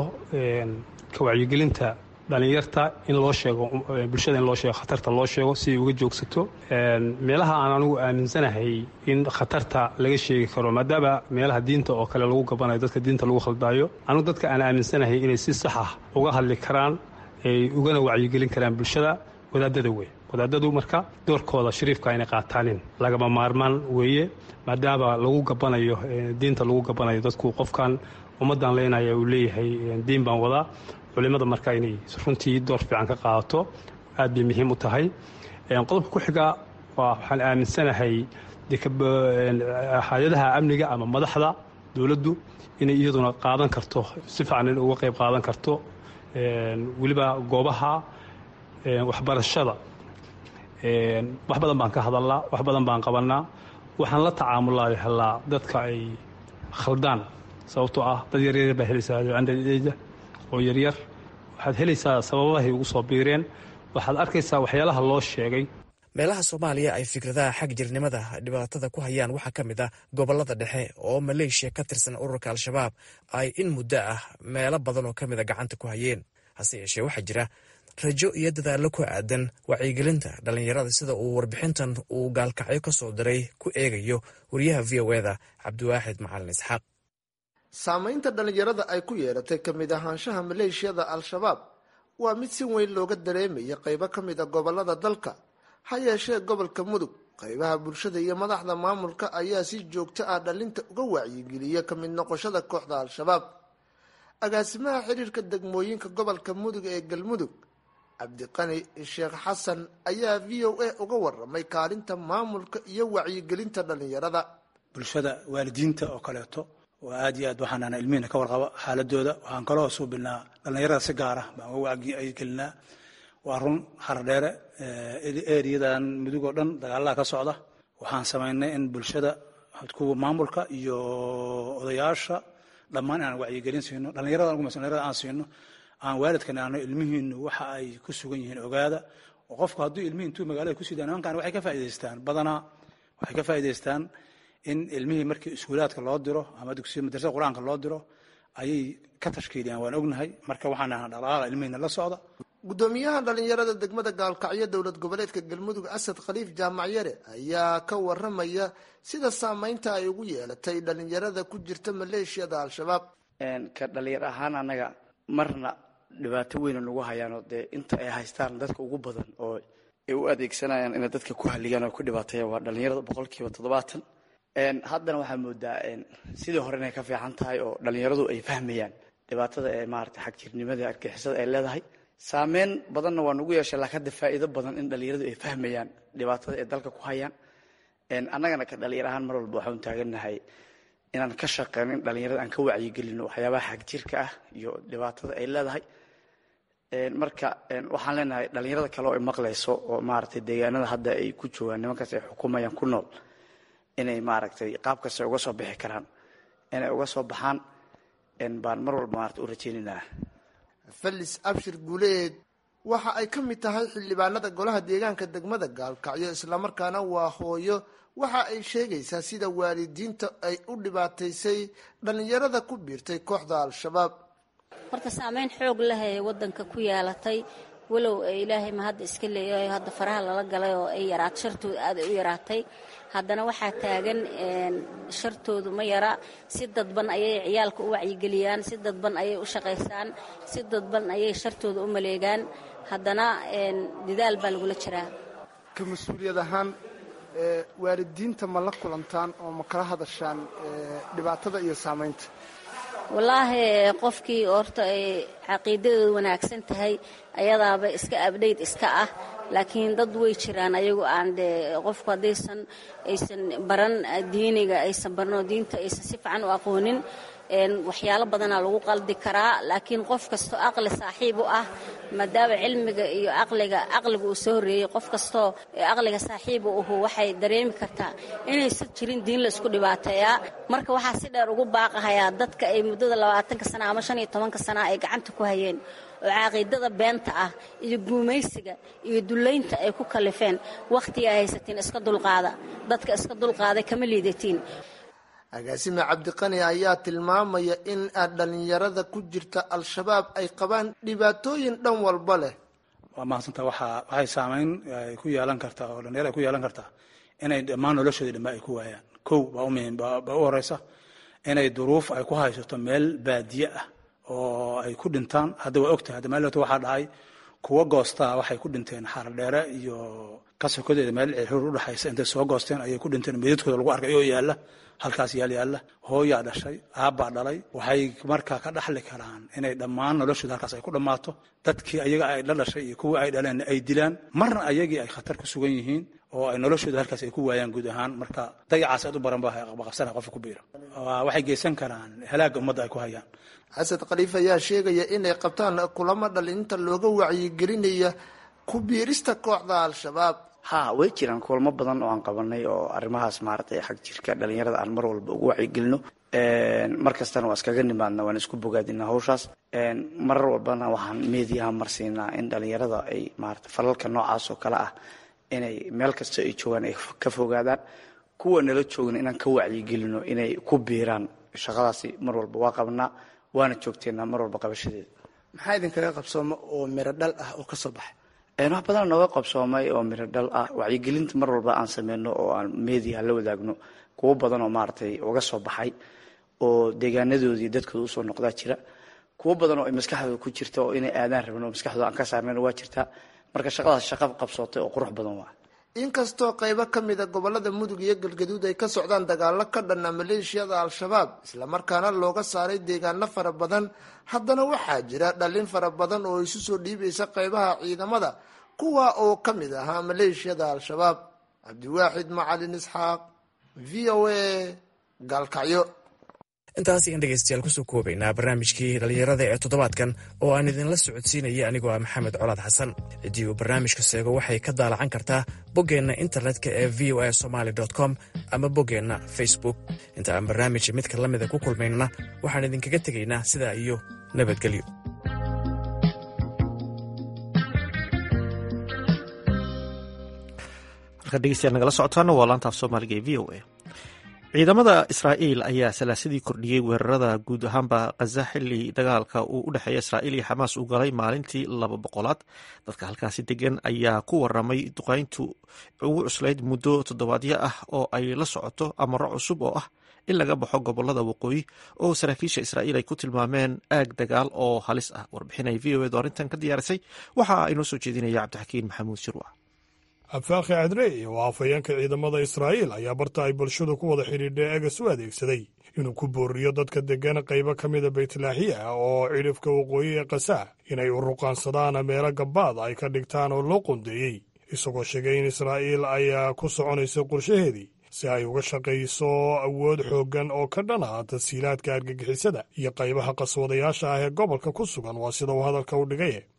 ka wacyigelinta dhallinyarta in loo sheego bulshada in loo sheego khatarta loo sheego si ay uga joogsato meelaha aan anigu aaminsanahay in khatarta laga sheegi karo maadaama meelaha diinta oo kale lagu gabanayo dadka diinta lagu khaldaayo anigu dadka aan aaminsanahay inay si sax ah uga hadli karaan ay ugana wacyigelin karaan bulshada wadaadada wey wadaadadu marka doorkooda shariifka inay qaataanin lagama maarmaan weeye maadaama lagu gabanayo diinta lagu gabanayo dadku qofkan ummaddan leenaya uu leeyahay diin baan wadaa culimada marka inay runtii door fiican ka qaadato aad bay muhiim u tahay qodobka ku xiga waxaan aaminsanahay hay-adaha amniga ama madaxda dowladdu inay iyaduna qaadan karto si fiican in uga qayb qaadan karto weliba goobaha waxbarashada wax badan baan ka hadalnaa wax badan baan qabanaa waxaan la tacaamulaa helaa dadka ay khaldaan sababtoo ah dad yaryar baa helaysaa andada oo yaryar waxaad helaysaa sababahay ugu soo biireen waxaad arkaysaa waxyaalaha loo sheegay meelaha soomaaliya ay fikradaha xag jirnimada dhibaatada ku hayaan waxaa ka mid ah gobolada dhexe oo maleeshiya ka tirsan ururka al-shabaab ay in muddo ah meelo badan oo ka mida gacanta ku hayeen hase yeeshee waxaa jira rajo iyo dadaallo ku aadan wacyigelinta dhallinyarada sida uu warbixintan uu gaalkacyo ka soo diray ku eegayo wariyaha v o eda cabdiwaaxid macalin isxaaq saamaynta dhallinyarada ay ku yeelatay ka mid ahaanshaha maleeshiyada al-shabaab waa mid si weyn looga dareemaya qaybo ka mid a gobolada dalka ha yeeshee gobolka mudug qaybaha bulshada iyo madaxda maamulka ayaa si joogto ah dhalinta uga wacyigeliya ka mid noqoshada kooxda al-shabaab agaasimaha xiriirka degmooyinka gobolka mudug ee galmudug cabdiqani sheekh xasan ayaa v o a uga waramay kaalinta maamulka iyo wacyigelinta dhallinyarada bulshada waalidiinta oo kaleeto oo aad iyo aad waxaanana ilmihina ka warqaba xaaladooda waxaan kaloo suubinaa dhallinyarada si gaara baan uga wacyigelinaa waa run haradheere eriyadan mudug oo dhan dagaalaha ka socda waxaan samaynay in bulshada kuwa maamulka iyo odayaasha dhammaan inaan wacyigelin siino dhallinyarada dhallinyarada aan siino aan waalidkan aano ilmihiinu waxa ay ku sugan yihiin ogaada oo qofku hadduu ilmihi intuu magaalada ku sidaan nimankan waxay ka faa'idaystaan badanaa waxay ka faa'idaystaan in ilmihii markii iskuulaadka loo diro ama dugsiya madrasada qur-aanka loo diro ayay ka tashkiiliyaan waan ognahay marka waxaan ahaa dhaqaaqa ilmihiina la socda gudoomiyaha dhallinyarada degmada gaalkacyo dowlad goboleedka galmudug asad khaliif jaamacyare ayaa ka waramaya sida saameynta ay ugu yeelatay dhallinyarada ku jirta maleeshiyada al-shabaab ka dhalinyar ahaan annaga marna dhibaato weyna nagu hayaanoo dee inta ay haystaan dadka ugu badan oo ay u adeegsanayaan inay dadka ku haliyaan oo ku dhibaateeyaan waa dhallinyarada boqolkiiba toddobaatan haddana waxaa moodaa sidii hore inay ka fiican tahay oo dhallinyaradu ay fahmayaan dhibaatada ee maarata xagjirnimada argixisada ay leedahay saameyn badanna waa nagu yeeshay laakiin hadda faa'iido badan in dhallinyaradu ay fahmayaan dhibaatada ay dalka ku hayaan annagana ka dhallinyar ahaan mar walba waxaan taagannahay inaan ka shaqeyno in dhallinyarada aan ka wacyigelino waxyaabaha xagjirka ah iyo dhibaatada ay leedahay marka waxaan leenahay dhallinyarada kale oo ay maqlayso oo maaragtay deegaanada hadda ay ku joogaan nimankaas ay xukumayaan ku nool inay maaragtay qaab kasta uga soo bixi karaan inay uga soo baxaan baan mar walba maarata u rajaynaynaa felis abshir guuleed waxa ay ka mid tahay xildhibaanada golaha deegaanka degmada gaalkacyo islamarkaana waa hooyo waxa ay sheegaysaa sida waalidiinta ay u dhibaataysay dhallinyarada ku biirtay kooxda al-shabaab horta saameyn xoog leh ee wadanka ku yeelatay walow ilaahay ma hadda iska leeyahay hadda faraha lala galay oo ay yaraat shartooda aad ay u yaraatay haddana waxaa taagan shartoodu ma yara si dadban ayay ciyaalka u wacyigeliyaan si dadban ayay u shaqaysaan si dadban ayay shartooda u maleegaan haddana dadaal baa lagula jiraa ka mas-uuliyad ahaan waalidiinta ma la kulantaan oo ma kala hadashaan dhibaatada iyo saamaynta wallaahi qofkii horta ay caqiidadooda wanaagsan tahay ayadaaba iska abdhayd iska ah laakiin dad way jiraan ayagu aan dee qofku haddaysan aysan baran diiniga aysan baranoo diinta aysan si fiican u aqoonin waxyaalo badanaa lagu qaldi karaa laakiin qof kastoo aqli saaxiib u ah maadaama cilmiga iyo aqliga aqliga uu soo horreeyey qof kastoo aqliga saaxiib u ahu waxay dareemi kartaa inaysan jirin diin la isku dhibaateeyaa marka waxaa si dheer ugu baaqahayaa dadka ay muddada labaatanka sana ama shan iyo tobanka sana ay gacanta ku hayeen oo caqiidada beenta ah iyo guumaysiga iyo dullaynta ay ku kalifeen wakhtiga haysatiin iska dulqaada dadka iska dulqaaday kama liidatiin agaasime cabdiqani ayaa tilmaamaya in dhallinyarada ku jirta al-shabaab ay qabaan dhibaatooyin dhan walba leh waa mahadsanta waxaa waxay saamayn ay ku yeelan kartaa oo dhalinyaro ay ku yeelan kartaa inay dhammaan noloshoodii dhammaa ay ku waayaan kow baa u muhiim baa u horeysa inay duruuf ay ku haysato meel baadiye ah oo ay ku dhintaan hadda waa ogtahay hadda maalota waxaa dhacay kuwa goostaa waxay ku dhinteen xaradheere iyo kasokodeeda meel cirhur udhexaysa intay soo goosteen ayay ku dhinteen meedadkooda lagu arkay oo yaalla halkaas yaal yaalla hooyaa dhashay aabbaa dhalay waxay markaa ka dhaxli karaan inay dhammaan noloshooda halkaas ay ku dhammaato dadkii ayaga ay la dhashay iyo kuwii ay dhaleen ay dilaan marna ayagii ay khatar ku sugan yihiin oo ay noloshooda halkaas ay ku waayaan guud ahaan marka dayacaas aad u baran ba qabsana qofka ku biira waxay geysan karaan halaagga ummadda ay ku hayaan xasan khaliif ayaa sheegaya inay qabtaan kulamo dhalinta looga wacyigelinaya ku biirista kooxda al-shabaab ha way jiraan kulamo badan oo aan qabanay oo arrimahaas maaragtay xag jirka dhalinyarada aan mar walba ugu wacyigelino mar kastana waa iskaga nimaadna waan isku bogaadina hawshaas marar walbana waxaan meediyaha marsiinaa in dhalinyarada ay maarata falalka noocaas oo kale ah inay meel kasta ay joogaan ay ka fogaadaan kuwa nala joogna inaan ka wacyigelino inay ku biiraan shaqadaasi mar walba waa qabnaa waana joogteena mar walba qabashadeeda maxaa idinkaga qabsooma oo miro dhal ah oo kasoo baxay wax badan nooga qabsoomay oo miro dhal ah wacyigelinta mar walba aan sameyno oo aan meediaha la wadaagno kuwo badan oo maaragtay uga soo baxay oo deegaanadoodii dadkooda usoo noqdaa jira kuwo badan oo ay maskaxdooda ku jirta oo inay aadaan rabin oo maskaxdooda aan ka saarnayn waa jirtaa marka shaqadaas shaqa qabsootay oo qurux badan waa inkastoo qaybo ka mida gobolada mudug iyo galgaduud ay ka socdaan dagaalo ka dhanna maleeshiyada al-shabaab islamarkaana looga saaray deegaano fara badan haddana waxaa jira dhallin fara badan oo isu soo dhiibaysa qaybaha ciidamada kuwa oo ka mid ahaa maleeshiyada al-shabaab cabdiwaaxid macalin isxaaq v o a gaalkacyo intaas in dhegeystayaal kusoo koobaynaa barnaamijkii dhallinyarada ee toddobaadkan oo aan idinla socodsiinaya anigoo ah maxamed colaad xasan ciddii uu barnaamijka seego waxay ka daalacan kartaa boggeenna internetka ee v o a somaali com ama boggeenna facebook inta aan barnaamijka midka la mida ku kulmaynana waxaan idinkaga tegaynaa sidaa iyo nabadgelyo halkaad dhegeystayaal nagala socotaana waa laantaaf soomaaliga ee v o a ciidamada israa'iil ayaa salaasadii kordhiyey weerarada guud ahaanba khaza xili dagaalka uu u dhexeeya israa'iil iyo xamaas uu galay maalintii laba boqolaad dadka halkaasi degan ayaa ku waramay duqayntu ugu cuslayd muddo toddobaadyo ah oo ay la socoto amaro cusub oo ah in laga baxo gobolada waqooyi oo saraakiisha israa'iil ay ku tilmaameen aag dagaal oo halis ah warbixinay v o edu arrintan ka diyaarisay waxa inoo soo jeedinaya cabdixakiin maxamuud shirwa abfaakhi cadrey oo afhayeenka ciidamada israa'iil ayaa barta ay bulshadu ku wada xidhiidha eegas u adeegsaday inuu ku booriyo dadka deggan qaybo ka mida baytlaaxiya oo cidhifka waqooyi ee kasaa inay u ruqaansadaan meelo gabbaad ay ka dhigtaan oo loo qondeeyey isagoo sheegay in israa'iil ayaa ku soconaysa qorshaheedii si ay uga shaqayso awood xooggan oo ka dhan ah tasiilaadka argagixisada iyo qaybaha qaswadayaasha ah ee gobolka ku sugan waa sida uu hadalka u dhigaye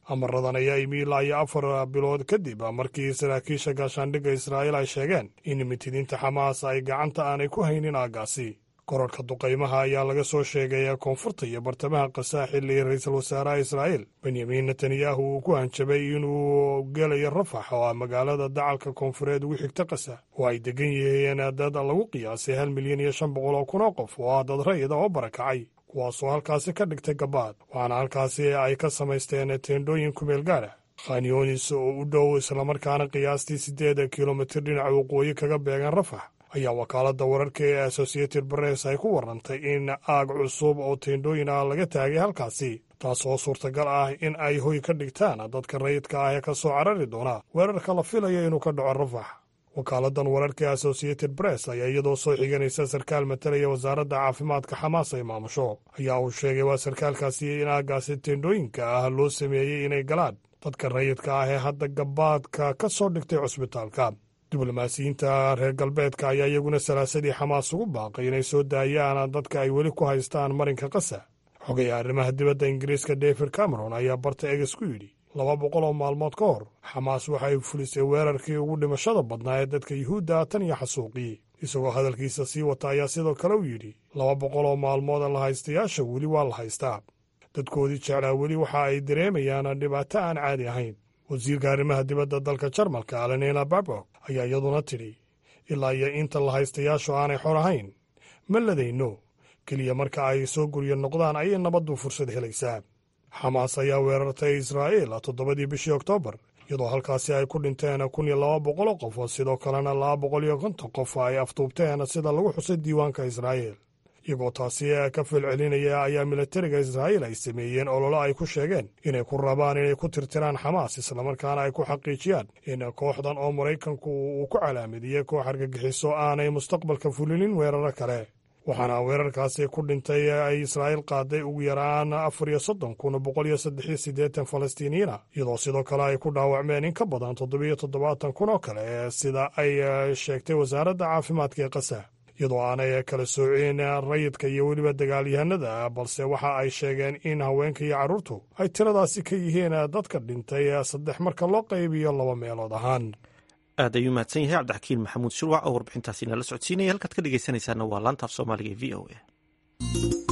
amaradan ayaa imi ilaa iyo afar bilood kadib markii saraakiisha gaashaandhigga israa'iil ay sheegeen in mitidiinta xamaas ay gacanta aanay ku haynin aaggaasi korarhka duqaymaha ayaa laga soo sheegay koonfurta iyo bartamaha qasaa xilli ra-iisul wasaaraha israa'iil benyamin netanyahu uu ku hanjabay inuu gelayo rafax oo ah magaalada dacalka koonfureed ugu xigta qasa oo ay degan yihiin dad lagu qiyaasay hal milyan iyo shan boqol oo kun oo qof oo ah dad rayida oo barakacay kuwaasoo halkaasi ka dhigtay gabaad waxaana halkaasi ay ka samaysteen teendhooyin kumeel gaara khanyonis oo u dhow islamarkaana qiyaastii siddeed kilomitir dhinaca waqooyi kaga beegan rafax ayaa wakaaladda wararka ee associated press ay ku warrantay in aag cusub oo teendhooyin ah laga taagay halkaasi taasoo suurtagal ah in ay hoy ka dhigtaan dadka rayidka ah ee ka soo carari doona weerarka la filayo inuu ka dhaco rafax wakaaladdan wararka ee associated press ayaa iyadoo soo xiganaysa sarkaal matalaya wasaaradda caafimaadka xamaas ay maamusho ayaa uu sheegay waa sarkaalkaasi in aaggaasi teendhooyinka ah loo sameeyey inay galaan dadka rayidka ah ee hadda gabaadka ka soo dhigtay cusbitaalka diblomaasiyiinta reer galbeedka ayaa iyaguna salaasadii xamaas ugu baaqay inay soo daayaan dadka ay weli ku haystaan marinka qasa xogaya arrimaha dibadda ingiriiska david cameron ayaa barta eges ku yidhi laba boqol oo maalmood ka hor xamaas waxa ay fulisay weerarkii ugu dhimashada badnaa ee dadka yuhuudda tan iyo xasuuqii isagoo hadalkiisa sii wata ayaa sidoo kale u yidhi laba boqol oo maalmood la haystayaasha weli waa la haystaa dadkoodii jeclaa weli waxa ay dareemayaan dhibaato aan caadi ahayn wasiirka arrimaha dibadda dalka jarmalka alenina babok ayaa iyaduna tidhi ilaa iyo inta la haystayaashu aanay xor ahayn ma ladayno keliya marka ay soo guryo noqdaan ayay nabaddu fursad helaysaa xamaas ayaa weerartay israa'iil toddobadii bishii oktoobar iyadoo halkaasi ay ku dhinteen kun iyo laba boqoloo qof oo sidoo kalena laba boqol iyo konton qof ay aftuubteen sida lagu xusay diiwaanka israa'iil iyagoo taasi ka falcelinaya ayaa militariga israa'iil ay sameeyeen ololo ay ku sheegeen inay ku rabaan inay ku tirtiraan xamaas islamarkaana ay ku xaqiijiyaan in kooxdan oo maraykanku uu ku calaamidiyey koox argagixiso aanay mustaqbalka fulinin weeraro kale waxaana weerarkaasi ku dhintay ay israa'iil qaaday ugu yaraan afar iyo soddon kun boqol iyo saddex iyo siddeetan falastiiniyiina iyadoo sidoo kale ay ku dhaawacmeen in ka badan toddobiyo toddobaatan kun oo kale sida ay sheegtay wasaaradda caafimaadka ee qasa iyadoo aanay kala sooceen rayidka iyo weliba dagaalyahanada balse waxa ay sheegeen in haweenka iyo carruurtu ay tiradaasi ka yihiin dadka dhintay saddex marka loo qaybiyo laba meelood ahaan aad ayuu mahadsan yahay cabdixakiin maxamuud shirwac oo warbixintaasi nala socodsiinaya halkaad ka dhegeysanaysaana waa laanta af soomaaliga ee v o a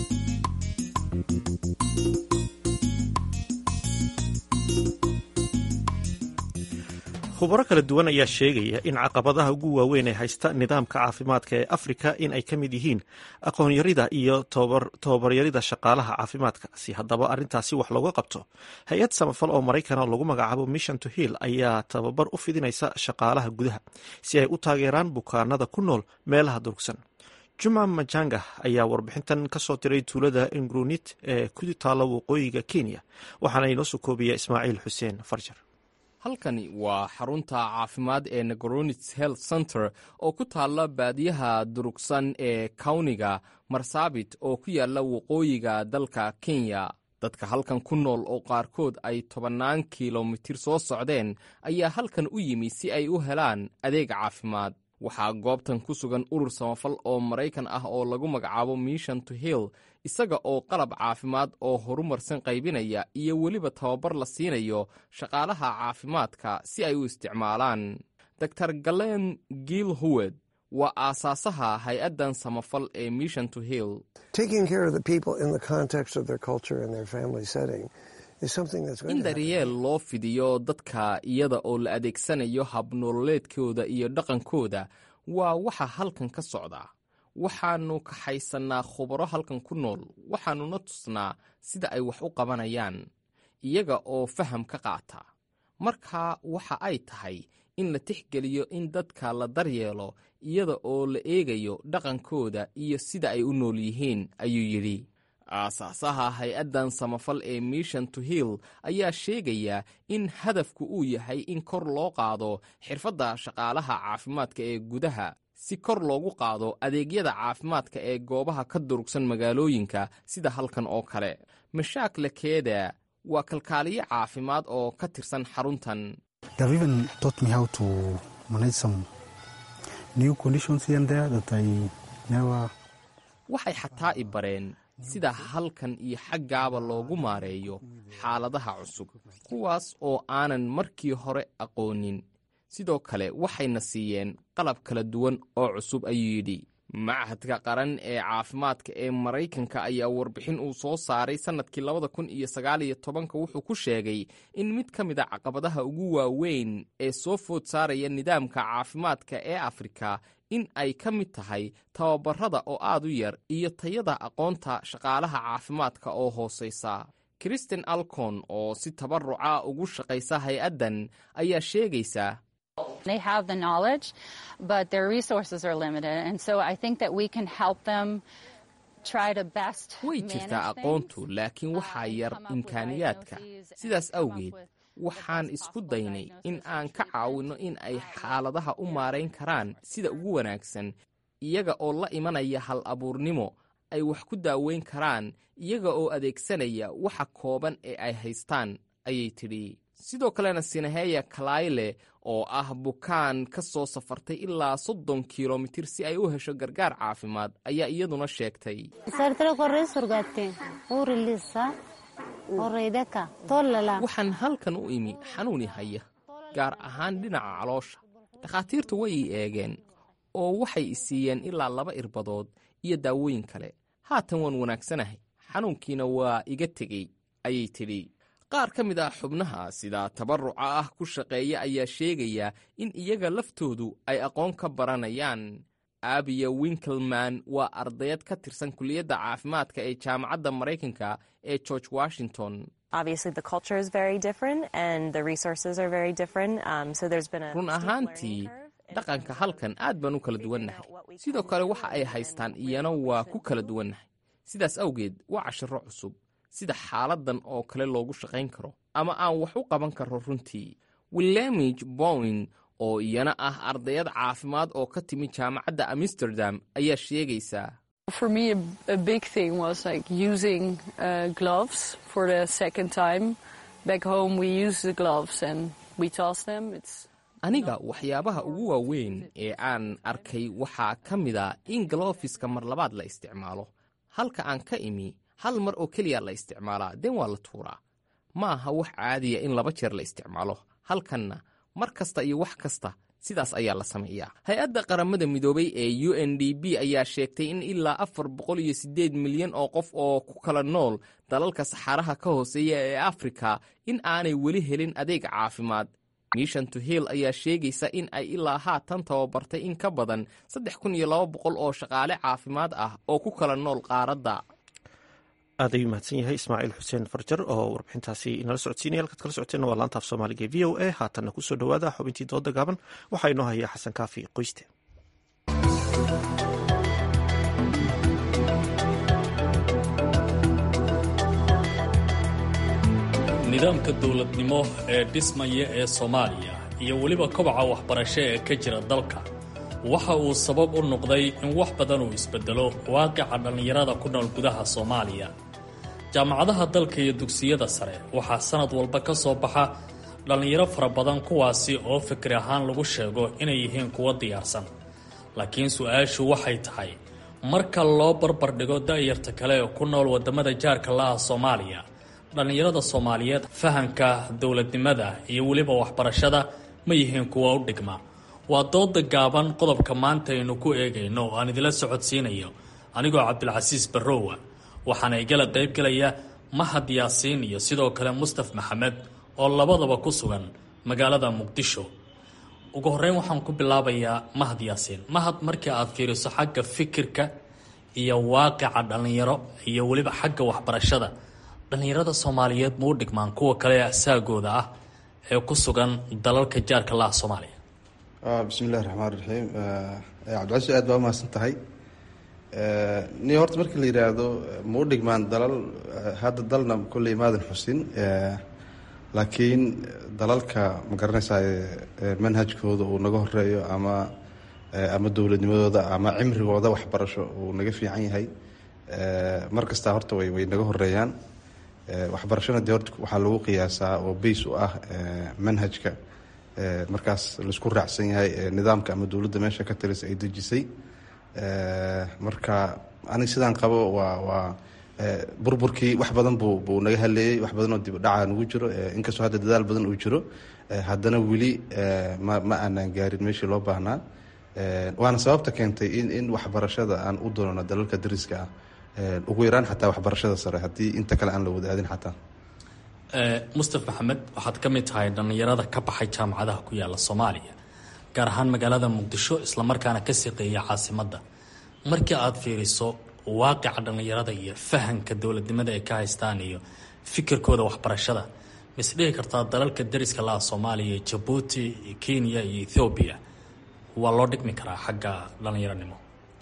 khubaro kala duwan ayaa sheegaya in caqabadaha ugu waaweyn ee haysta nidaamka caafimaadka ee afrika in ay ka mid yihiin aqoonyarida iyo tababaryarida shaqaalaha caafimaadka si haddaba arrintaasi wax looga qabto hay-ad samafal oo maraykana lagu magacaabo mission to hill ayaa tababar u fidinaysa shaqaalaha gudaha si ay u taageeraan bukaanada ku nool meelaha durugsan juma majanga ayaa warbixintan kasoo diray tuulada ingrunit ee ku taalla waqooyiga kenya waxaana inoo soo koobiya ismaaciil xuseen farjar halkani waa xarunta caafimaad ee negoronits health center oo ku taalla baadiyaha durugsan ee kawniga marsaabit oo ku yaalla waqooyiga dalka kenya dadka halkan ku nool oo qaarkood ay tobannaan kilomitir soo socdeen ayaa halkan u yimi si ay u helaan adeeg caafimaad waxaa goobtan ku sugan urur samafal oo maraykan ah oo lagu magacaabo mission to hill isaga oo qalab caafimaad oo horumarsan qaybinaya iyo weliba tababar la siinayo shaqaalaha caafimaadka si ay u isticmaalaan dor galen giil howed waa aasaasaha hay-addan samafal ee mission to hill in daryeel loo fidiyo dadka iyada oo la adeegsanayo habnololeedkooda iyo dhaqankooda waa waxa halkan ka socda waxaannu kaxaysannaa khubaro halkan ku nool waxaannuna tusnaa sida ay wax u qabanayaan iyaga oo faham ka qaata markaa waxa ay tahay in la tixgeliyo in dadka la daryeelo iyada oo la eegayo dhaqankooda iyo sida ay u nool yihiin ayuu yidhi aasaasaha hay-addan samafal ee mission to hill ayaa sheegaya in hadafku uu yahay in kor loo qaado xirfadda shaqaalaha caafimaadka ee gudaha si kor loogu qaado adeegyada caafimaadka ee goobaha ka durugsan magaalooyinka sida halkan oo kale mashaak lakeeda waa kalkaaliye caafimaad oo ka tirsan xaruntan waxay xataa i bareen sida halkan iyo xaggaaba loogu maareeyo xaaladaha cusub kuwaas oo aanan markii hore aqoonin sidoo kale waxayna siiyeen qalab kala duwan oo cusub ayuu yidhi machadka qaran ee caafimaadka ee maraykanka ayaa warbixin uu soo saaray sannadkii labada kun iyo sagaaliyo tobanka wuxuu ku sheegay in mid ka mid a caqabadaha ugu waaweyn ee soo food saaraya nidaamka caafimaadka ee afrika in ay ka mid tahay tababarada oo aad u yar iyo tayada aqoonta shaqaalaha caafimaadka oo hoosaysa kristen alcon oo si tabaruca ugu shaqaysa hay-addan ayaa sheegaysa They have the knowledge, but their resources are limited. And so I think that we can help them try to best way jirtaa aqoontu laakiin waxaa yar imkaaniyaadka sidaas awgeed waxaan isku daynay in aan ka caawinno in ay xaaladaha u maarayn karaan sida ugu wanaagsan iyaga oo la imanaya hal abuurnimo ay wax ku daaweyn karaan iyaga oo adeegsanaya waxa kooban ee ay haystaan ayay tidhi sidoo kalena sinaheya kalayle oo ah bukaan ka soo safartay ilaa soddon kilomitir si ay u hesho gargaar caafimaad ayaa iyaduna sheegtay waxaan halkan u imi xanuuni haya gaar ahaan dhinaca caloosha dhakhaatiirtu way ii eegeen oo waxay i siiyeen ilaa laba irbadood iyo daawooyin kale haatan waan wanaagsanahay xanuunkiina waa iga tegey ayay tidhi qaar ka mid ah xubnaha sida tabaruca ah ku shaqeeya ayaa sheegaya in iyaga laftoodu ay aqoon ka baranayaan abiya winkelman waa ardayad ka tirsan kuliyadda caafimaadka ee jaamacadda maraykanka ee george washington run ahaantii dhaqanka halkan aad baan u kala duwannahay sidoo kale waxa ay haystaan iyana waa ku kala duwannahay sidaas awgeed waa cashiro cusub sida xaaladan oo kale loogu shaqayn karo ama aan wax u qaban karo runtii willamij bowin oo iyana ah ardayad caafimaad oo ka timi jaamacadda amsterdam ayaa sheegaysaa For me, a, a big thing was like using uh, gloves for the second time. Back home, we use the gloves and we toss them. It's aniga waxyaabaha ugu waaweyn ee aan arkay waxaa ka mida in galofiska mar labaad la isticmaalo halka aan ka imi hal mar oo keliya la isticmaalaa den waa la tuuraa ma aha wax caadiya in laba jeer la isticmaalo halkanna mar kasta iyo wax kasta sidaas ayaa la sameeyaa hay-adda qaramada midoobay ee u n d b ayaa sheegtay in ilaa afar boqol iyo siddeed milyan oo qof oo ku kala nool dalalka saxaaraha ka hooseeya ee afrika in aanay weli helin adeeg caafimaad mishan to hill ayaa sheegaysa in ay ilaa haatan tababartay in ka badan saddex kun iyo laba boqol oo shaqaale caafimaad ah oo ku kala nool qaaradda aad ayuu mahadsan yahay ismaaciil xuseen farjar oo warbixintaasi inala socodsiinaya halkaad kala socoteen waa laanta af soomaaliga e v o a haatanna kusoo dhowaada xubintii dooda gaaban waxaa inoo haya xasan kaafi qoyste nidaamka dowladnimo ee dhismaya ee soomaaliya iyo weliba kobaca waxbarasho ee ka jira dalka waxa uu sabab u noqday in wax badan uu isbedelo waaqica dhallinyarada ku nool gudaha soomaaliya jaamacadaha dalka iyo dugsiyada sare waxaa sanad walba ka soo baxa dhallinyaro fara badan kuwaasi oo fikri ahaan lagu sheego inay yihiin kuwo diyaarsan laakiin su-aashu waxay tahay marka loo barbardhigo da'yarta kale ee ku nool waddamada jaarka la-ah soomaaliya dhallinyarada soomaaliyeed fahanka dowladnimada iyo weliba waxbarashada ma yihiin kuwa u dhigma waa dooda gaaban qodobka maanta aynu ku eegayno oo aan idila socodsiinayo anigoo cabdilcasiis barrowa waxaana igala qaybgelaya mahad yaasiin iyo sidoo kale mustaf maxamed oo labadaba ku sugan magaalada muqdisho ugu horreyn waxaan ku bilaabayaa mahad yaasiin mahad markii aad fiiriso xagga fikirka iyo waaqica dhallinyaro iyo weliba xagga waxbarashada dhallinyarada soomaaliyeed ma u dhigmaan kuwa kale ee asaagooda ah ee ku sugan dalalka jaarka laha soomaaliya bismi illahi raxmaan raxiim cabdicasiis aad baa umahadsan tahay ni horta markii la yidhaahdo ma u dhigmaan dalal hadda dalna kolley maadan xusin laakiin dalalka ma garanaysaa manhajkooda uu naga horeeyo ama ama dowladnimadooda ama cimrigooda waxbarasho uu naga fiican yahay mar kastaa horta way way naga horeeyaan waxbarashona dee horta waxaa lagu qiyaasaa oo base u ah manhajka markaas laisku raacsan yahay nidaamka ama dowladda meesha ka talisa ay dejisay marka aniga sidaan qabo waa waa burburkii wax badan buu buu naga haleeyey wax badan oo dib udhaca nagu jiro inkastoo hadda dadaal badan uu jiro haddana weli ma ma aanaan gaarin meeshii loo baahnaa waana sababta keentay in in waxbarashada aan u doonano dalalka dariska ah ugu yaraan xataa waxbarashada sare haddii inta kale aan la wadaadin xataa mustaf maxamed waxaad ka mid tahay dhallinyarada ka baxay jaamacadaha ku yaala soomaaliya gaar ahaan magaalada muqdisho islamarkaana ka shaqeeya caasimadda markii aad fiiriso waaqica dhallinyarada iyo fahanka dowladnimada ay ka haystaan iyo fikirkooda waxbarashada mis dhihi kartaa dalalka dariska laha soomaaliya jabuuti kenya iyo ethoobiya waa loo dhigmi karaa xagga dhallinyaronimo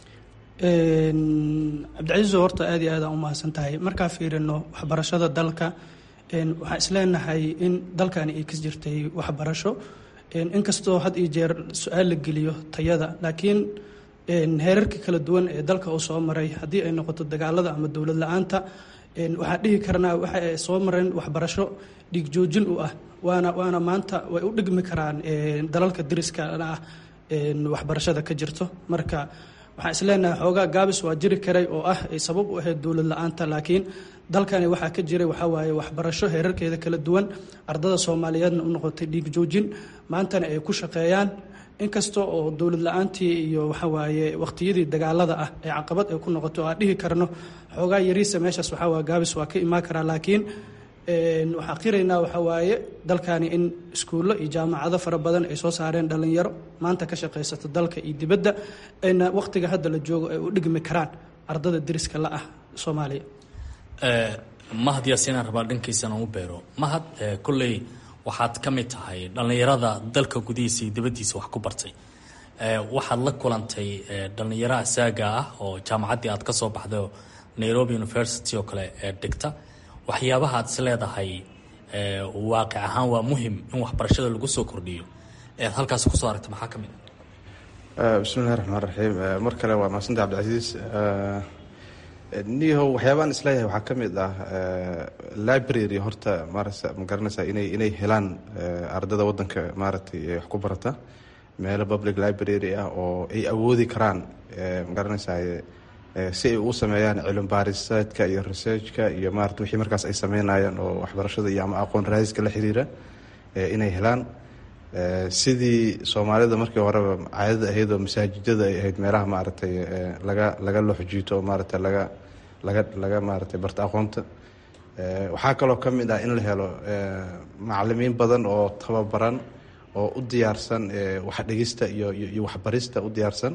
cabdicasiiso horta aad iyo aad aan u mahadsan tahay markaa fiirino waxbarashada dalka waxaan isleenahay in dalkani ay ka jirtay waxbarasho inkastoo had iyo jeer su-aal la geliyo tayada laakiin heerarka kala duwan ee dalka uu soo maray haddii ay noqoto dagaalada ama dowlad la-aanta waxaan dhihi karnaa waxa ay soo mareen waxbarasho dhiig joojin u ah waana waana maanta way u dhigmi karaan dalalka dariskana ah waxbarashada ka jirto marka waxaan isleenahay xoogaa gaabis waa jiri karay oo ah ay sabab u ahayd dowlad la-aanta laakiin dalkani waxaa ka jiray waxaa waaye waxbarasho heerarkeeda kala duwan ardada soomaaliyeedna u noqotay dhiig joojin maantana ay ku shaqeeyaan inkasta oo dowlad la-aantii iyo waxawaaye waqtiyadii dagaalada ah ee caqabad ay ku noqoto aan dhihi karno xoogaa yariisa meeshaas waxaa waa gaabis waa ka imaan karaa laakiin waxaa qiraynaa waxaa waaye dalkani in iskuullo iyo jaamacado fara badan ay soo saareen dhallinyaro maanta ka shaqaysata dalka iyo dibadda ayna waqtiga hadda la joogo ay u dhigmi karaan ardada deriska la ah soomaaliya mahad yaasinaan rabaa dhankiisana u beero mahad kolley waxaad ka mid tahay dhallinyarada dalka gudihiisa iyo dibaddiisa wax ku bartay waxaad la kulantay dhallinyaro asaaga ah oo jaamacaddii aad ka soo baxday oo nairobi university oo kale dhigta waxyaabaha aad is leedahay waaqic ahaan waa muhim in waxbarashada lagu soo kordhiyo ead halkaas kusoo aragta maxaa ka mid ah bismillahi raxmaan raxiim mar kale waa mahadsanta cabdicasiis niyahow waxyaabaan isleeyahay waxaa ka mid ah library horta maarasa ma garanaysaa inay inay helaan ardada waddanka maaragtay wax ku barata meelo public library ah oo ay awoodi karaan ma garanaysaa si ay u sameeyaan cilmi baariseedka iyo researchka iyo maarata wixii markaas ay sameynayaan oo waxbarashada iyo ama aqoon raadiska la xiriira inay helaan sidii soomaalida markii horeba caadada ahayd oo masaajidada ay ahayd meelaha maaragtay laga laga looxjiito oo maaragtay laga laga laga maaragtay barta aqoonta waxaa kaloo ka mid ah in la helo macalimiin badan oo tababaran oo u diyaarsan wax dhigista iyo iyo waxbarista u diyaarsan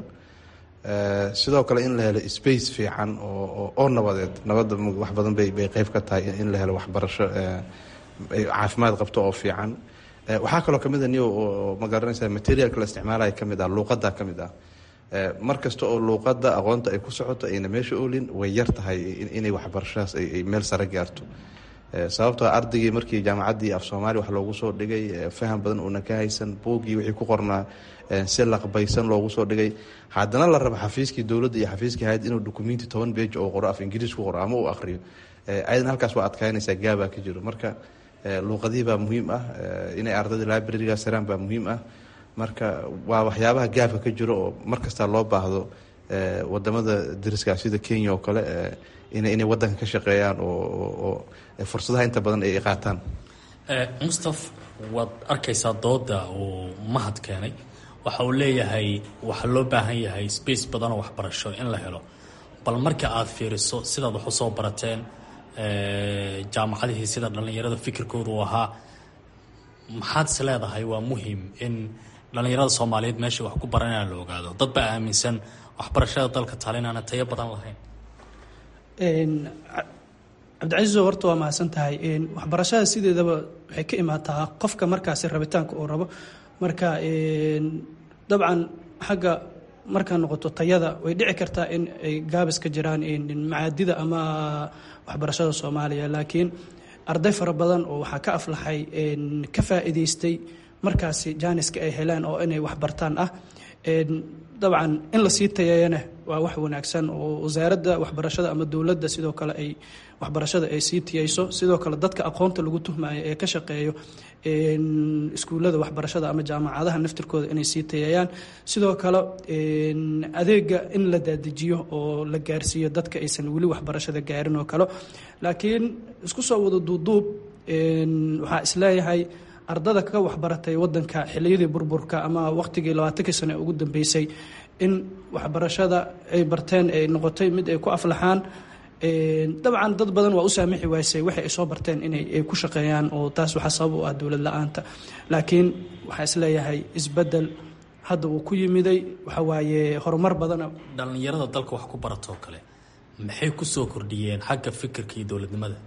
sidoo kale in la helo space fiican oo oo nabadeed nabadda wax badan bay bay qeyb ka tahay in la helo waxbarasho caafimaad qabto oo fiican waxaa kaloo kamid a niyo oo ma garanaysa materialka la isticmaalaya kamid ah luuqada ka mid ah mar kasta oo luuqada aqoonta ay ku socoto ayna meesha oolin way yar tahay inay waxbarashadaas ay meel sare gaarto sababtoo ardaygii markii jaamacaddii af soomaaliya wax loogu soo dhigay faham badan uuna ka haysan buuggii wixii ku qornaa si laqbaysan loogu soo dhigay haddana la rabo xafiiskii dowladda iyo xafiiskii hayad inuu dukumenti toban beej oo qoro af ingiriis ku qoro ama uu aqriyo ayadana halkaas waa adkaynaysaa gaabaa ka jiro marka luuqadihii baa muhiim ah inay ardayda librarigaas heraan baa muhiim ah marka waa waxyaabaha gaabka ka jiro oo mar kastaa loo baahdo wadamada dariska sida kenya oo kale inay wadanka ka shaqeeyaan oo fursadaha inta badan ay qaataan mustaf waad arkaysaa dooda uu mahad keenay waxa uu leeyahay waxaa loo baahan yahay space badan oo waxbarasho in la helo bal marka aad fiiriso sidaad wax usoo barateen jaamacadihii sida dhallinyarada fikirkoodu u ahaa maxaad is leedahay waa muhim in dhallinyarada soomaaliyeed meesha wax ku baran inaan la ogaado dad baa aaminsan waxbarashada dalka taale inaana tayo badan lahayn cabdicasiiso horta waa mahadsan tahay waxbarashada sideedaba waxay ka imaataa qofka markaasi rabitaanka uu rabo marka dabcan xagga markaa noqoto tayada way dhici kartaa in ay gaabis ka jiraan macaadida ama waxbarashada soomaaliya laakiin arday fara badan oo waxaa ka aflaxay ka faa'iidaystay markaasi jaaniska ay heleen oo inay waxbartaan ah dabcan in lasii tayeeyana waa wax wanaagsan oo wasaaradda waxbarashada ama dowladda sidoo kale ay waxbarashada ay sii tiyeyso sidoo kale dadka aqoonta lagu tuhmayo ee ka shaqeeyo iskuullada waxbarashada ama jaamacadaha naftirkooda inay sii tayeeyaan sidoo kale adeega in la daadijiyo oo la gaarsiiyo dadka aysan weli waxbarashada gaarin oo kale laakiin isku soo wada duuduub waxaa isleeyahay ardada ka waxbaratay wadanka xiliyadii burburka ama waqtigii labaatankii sano ee ugu dambeysay in waxbarashada ay barteen ay noqotay mid ay ku aflaxaan dabcan dad badan waa u saamixi waysay waxay ay soo barteen inay ku shaqeeyaan oo taas waxaa sabab u ah dowlad la-aanta laakiin waxaa isleeyahay isbedel hadda uu ku yimiday waxa waaye horumar badana dhallinyarada dalka wax ku baratoo kale maxay ku soo kordhiyeen xagga fikirka iyo dowladnimada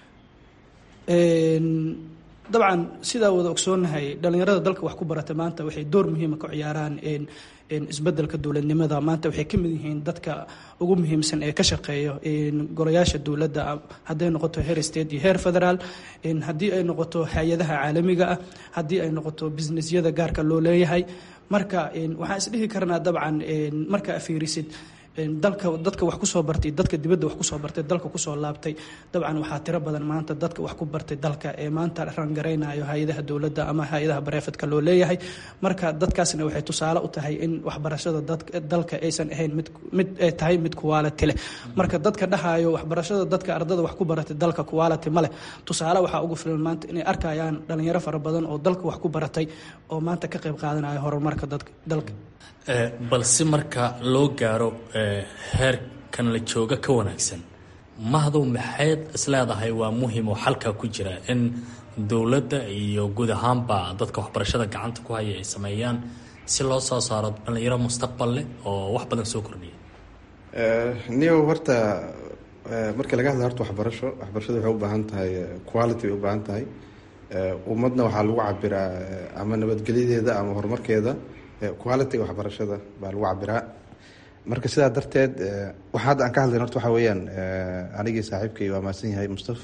dabcan sidaa wada ogsoonahay dhallinyarada dalka wax ku barata maanta waxay door muhiima ka ciyaaraan isbedelka dowladnimada maanta waxay ka mid yihiin dadka ugu muhiimsan ee ka shaqeeya golayaasha dowladda hadday noqoto heer state iyo heer federaal haddii ay noqoto hay-adaha caalamiga ah haddii ay noqoto businessyada gaarka loo leeyahay marka waxaan isdhihi karnaa dabcan markaa fiirisid dalka dadka wax kusoo bartay dadka dibadda wax kusoo bartay dalka kusoo laabtay dabcan waxaa tiro badan maanta dadka wax ku bartay dalka ee maanta rangaraynayo hay-adaha dowladda ama hay-adaha bareefadka loo leeyahay marka dadkaasna waxay tusaale u tahay in waxbarashada dalka aysan ahayn mid mid ay tahay mid quality leh marka dadka dhahayo waxbarashada dadka ardada wax ku baratay dalka quality ma leh tusaale waxaa ugu filan maanta inay arkayaan dhalinyaro fara badan oo dalka wax ku baratay oo maanta ka qayb qaadanayo horumarka dalka balse marka loo gaaro heerkan la jooga ka wanaagsan mahdow maxayd isleedahay waa muhiim oo xalkaa ku jira in dowladda iyo guud ahaanba dadka waxbarashada gacanta ku haya ay sameeyaan si loo soo saaro dhallinyaro mustaqbal leh oo wax badan soo kordhiya niyow horta markii laga hadla horta waxbarasho waxbarashada waxay u baahan tahay quality bay u baahan tahay ummadna waxaa lagu cabiraa ama nabadgelyadeeda ama horumarkeeda quality-ga waxbarashada baa lagu cabiraa marka sidaa darteed waxa hadda aan ka hadlayn horta waxaa weeyaan anigii saaxiibkay waa mahadsan yahay mustaf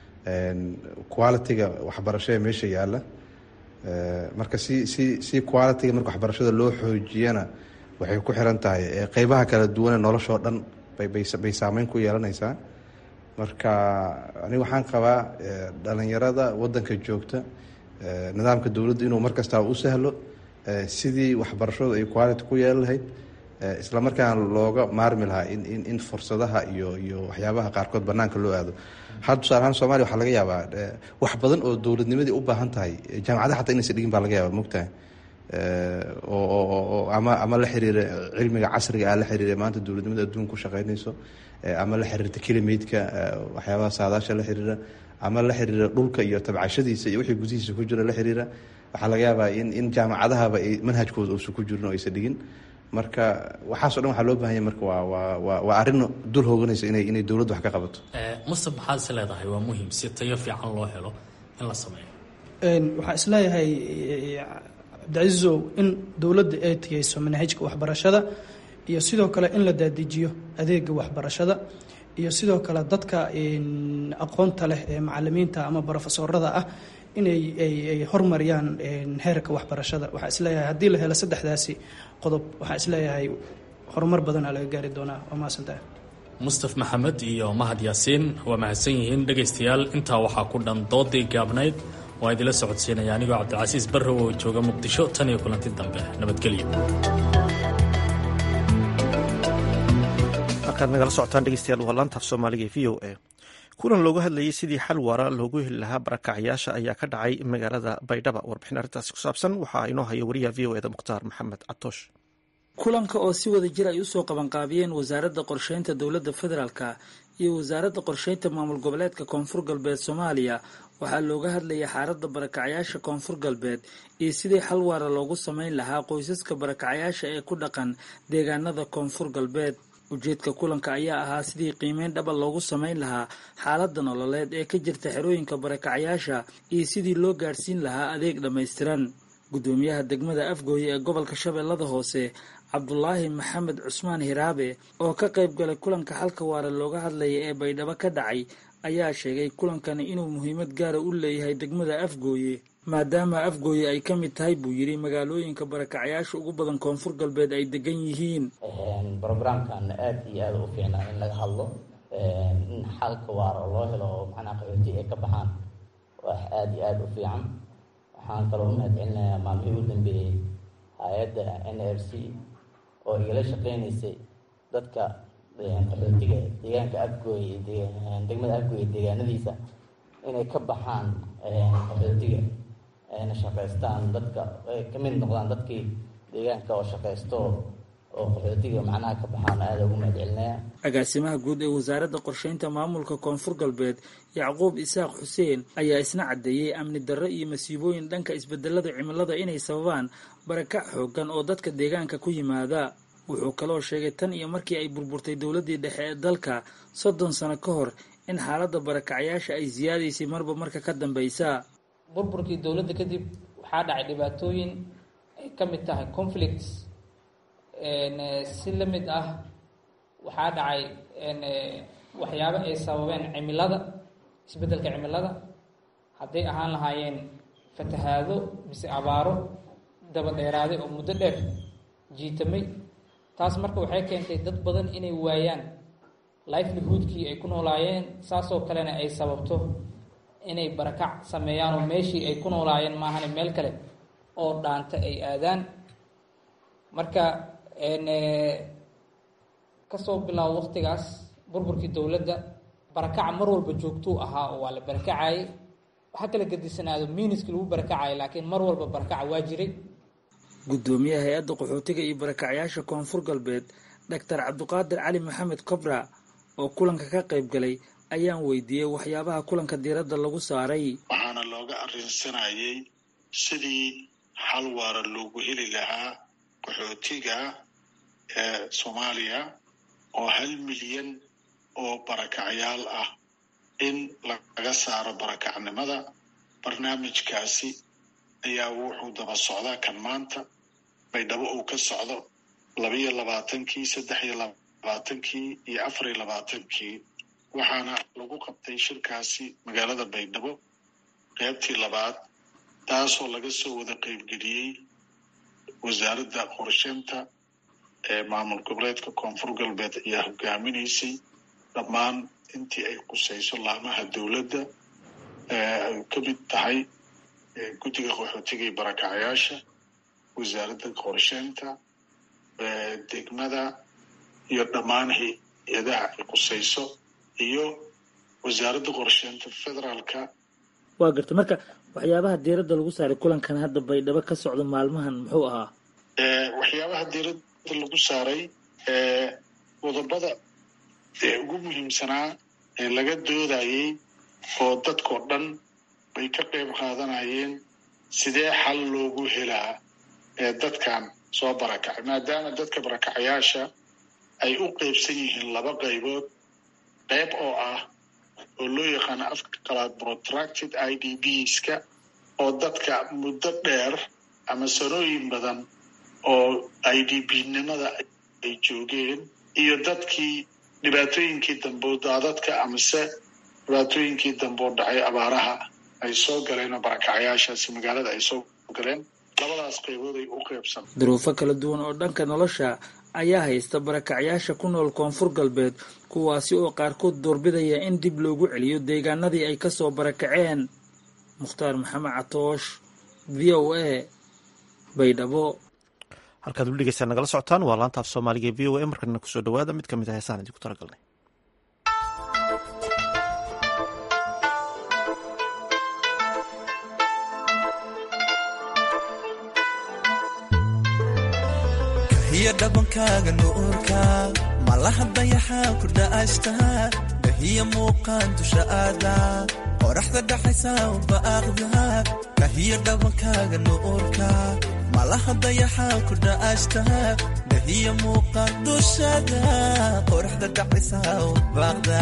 quality-ga waxbarasho ee meesha yaalla marka si si si quality-ga marka waxbarashada loo xoojiyana waxay ku xiran tahay qeybaha kala duwane noloshoo dhan bay bay bay saameyn ku yeelanaysaa marka aniga waxaan qabaa dhalinyarada wadanka joogta nidaamka dowladda inuu mar kastaa u sahlo sidii waxbarashadu ay quality ku yeelan lahayd isla markaana looga maarmi lahaa in in in fursadaha iyo iyo waxyaabaha qaarkood banaanka loo aado had tusaale ahaan soomaliya waxaa laga yaabaa wax badan oo dowladnimadii u baahan tahay jaamacadaha xataa inaysan dhigin baa laga yaaba mogtahay oo ama ama la xiriira cilmiga casriga ah la xiriira maanta dowladnimada adduunka ku shaqeynayso ama la xiriirta kilimaydka waxyaabaha saadaasha la xiriira ama la xiriira dhulka iyo tabcashadiisa iyo wixii gudihiisa ku jira la xiriira waxaa laga yaabaa in in jaamacadahaba ay manhajkooda uusan ku jirin oo aysan dhigin marka waxaaso dhan waxaa loo bahanya marka waa waa waa waa arrin dul hooganaysa inay inay dowladdu wax ka qabato mustaf maxaad is leedahay waa muhiim si tayo fiican loo helo in la sameeyo waxaa isleeyahay cabdicasiisow in dowladda ay tiyeyso manhajka waxbarashada iyo sidoo kale in la daadijiyo adeega waxbarashada iyo sidoo kale dadka aqoonta leh ee macalimiinta ama brofesorada ah inay ay hormariyaan heerka waxbarashada waxaa isleeyahay haddii la helo saddexdaasi qodob waxaa isleeyahay horumar badanaa laga gaari doonaa waa mahadsantahay mustaf maxamed iyo mahad yaasiin waa mahadsan yihiin dhegaystayaal intaa waxaa ku dhan doodii gaabnayd waa idinla socodsiinaya anigoo cabdicasiis barrow oo jooga muqdisho tan iyo kulanti dambe nabadgelyo markaad nagala socotaan dhegeystayaal waa laantaaf soomaaliga e v o a kulan loogu hadlayay sidii xal waara loogu heli lahaa barakacyaasha ayaa ka dhacay magaalada baydhaba warbixin arrintaasi ku saabsan waxaa inoo haya wariyaha v o eda mukhtaar maxamed catoosh kulanka oo si wada jir ay usoo qabanqaabiyeen wasaaradda qorsheynta dowladda federaalka iyo wasaaradda qorsheynta maamul goboleedka koonfur galbeed soomaaliya waxaa looga hadlayay xaaladda barakacyaasha koonfur galbeed iyo sidii xal waara loogu sameyn lahaa qoysaska barakacyaasha ee ku dhaqan deegaanada koonfur galbeed ujeedka kulanka ayaa ahaa sidii qiimeyn dhaba loogu sameyn lahaa xaaladda nololeed ee ka jirta xerooyinka barakacyaasha iyo sidii loo gaadhsiin lahaa adeeg dhammaystiran guddoomiyaha degmada afgooye ee gobolka shabeellada hoose cabdulaahi maxamed cusmaan hiraabe oo ka qayb galay kulanka xalka waara looga hadlaya ee baydhabo ka dhacay ayaa sheegay kulankani inuu muhiimad gaara u leeyahay degmada afgooye maadaama afgooye ay ka mid tahay buu yidhi magaalooyinka barakacyaasha ugu badan koonfur galbeed ay degan yihiin brogramkan aad iyo aad u fiicnaa in laga hadlo in xalka waara oo loo helo oo macnaha qaxooti ay ka baxaan wax aad iyo aad u fiican waxaan kaloo mahad celinayaa maalmihii u dambeeyey hay-adda n r c oo igala shaqeynaysay dadka qaxootiga deegaanka afgooye degmada afgooye deegaanadiisa inay ka baxaan qaxootiga ayna shaqaystaan dadka ay ka mid noqdaan dadkii deegaanka oo shaqaysto oo qaxootiga macnaha ka baxaan aada ugu mahad celinaya agaasimaha guud ee wasaaradda qorsheynta maamulka koonfur galbeed yacquub isaaq xuseen ayaa isna caddeeyey amni darro iyo masiibooyin dhanka isbedelada cimilada inay sababaan barakac xoogan oo dadka deegaanka ku yimaada wuxuu kaloo sheegay tan iyo markii ay burburtay dowladdii dhexe ee dalka soddon sano ka hor in xaaladda barakacyaasha ay siyaadaysay marba marka ka dambaysa burburkii dowladda kadib waxaa dhacay dhibaatooyin ay ka mid tahay conflicts si la mid ah waxaa dhacay waxyaabo ay sababeen cimilada isbeddelka cimilada hadday ahaan lahaayeen fatahaado mise abaaro daba dheeraaday oo muddo dheer jiitamay taas marka waxay keentay dad badan inay waayaan livelihoodkii ay ku noolaayeen saasoo kalena ay sababto inay barakac sameeyaan oo meeshii ay ku noolaayeen maahane meel kale oo dhaanta ay aadaan marka kasoo bilaabo waqtigaas burburkii dowladda barakaca mar walba joogtuu ahaa oo waa la barakacayay waxa kala gedisanaado miiniskii lagu barakacayay laakiin mar walba barakaca waa jiray guddoomiyaha hay-adda qaxootiga iyo barakacyaasha koonfur galbeed doctor cabdiqaadir cali maxamed cobra oo kulanka ka qayb galay ayaan weydiiyey waxyaabaha kulanka diiradda lagu saaray waxaana looga arrinsanayay sidii xal waara loogu heli lahaa qaxootiga ee soomaaliya oo hal milyan oo barakacyaal ah in laga saaro barakacnimada barnaamijkaasi ayaa wuxuu daba socdaa kan maanta baydhabo uu ka socdo labiyo labaatankii saddex iyo labaatankii iyo afar iyo labaatankii waxaana lagu qabtay shirkaasi magaalada baydhabo qaybtii labaad taasoo laga soo wada qaybgeliyey wasaaradda qorsheynta ee maamul goboleedka koonfur galbeed ayaa hogaaminaysay dhammaan intii ay qusayso laamaha dowladda ay ka mid tahay guddiga qaxootiga iyo barakacyaasha wasaaradda qorsheynta degmada iyo dhammaan hay-adaha ay qusayso iyo wasaaradda qorsheynta federaalka waa garta marka waxyaabaha diiradda lagu saaray kulankan hadda baydhabo ka socda maalmahan muxuu ahaa waxyaabaha diiradda lagu saaray qodobada ee ugu muhiimsanaa ee laga doodayey oo dadkoo dhan bay ka qayb qaadanayeen sidee xal loogu helaa ee dadkan soo barakacay maadaama dadka barakacayaasha ay u qaybsan yihiin laba qaybood qayb oo ah oo loo yaqaano afka qalaad protracted i d bska oo dadka muddo dheer ama sanooyin badan oo i d b nimada ay joogeen iyo dadkii dhibaatooyinkii dambe daadadka amase dhibaatooyinkii dambe oo dhacay abaaraha ay soo galeen oo barakacyaashaasi magaalada ay soo galeen labadaas qaybood ay u qaybsan duruufo kala duwan oo dhanka nolosha ayaa haysta barakacyaasha ku nool koonfur galbeed kuwaasi oo qaarkood doorbidaya in dib loogu celiyo deegaanadii ay ka soo barakaceen mukhtaar maxamed catoosh v o a baydhabo halkaad weli dhegeystaan nagala socotaan waa laanta af soomaaliga e v o a markana kusoo dhawaada mid ka mid ah heesaan idinku talagalnay kahiya dhabankaaga nuurka malaha dayaxaa ku dha'ashta kahiya muuqaan dusha aada qoraxda dhaxaysa ubaaqda kahiya dhabankaaga nuurka malaha dayaxaa ku dha'ashta kahiya muuqaan dushada qoraxda dhaxaysa ubaaqda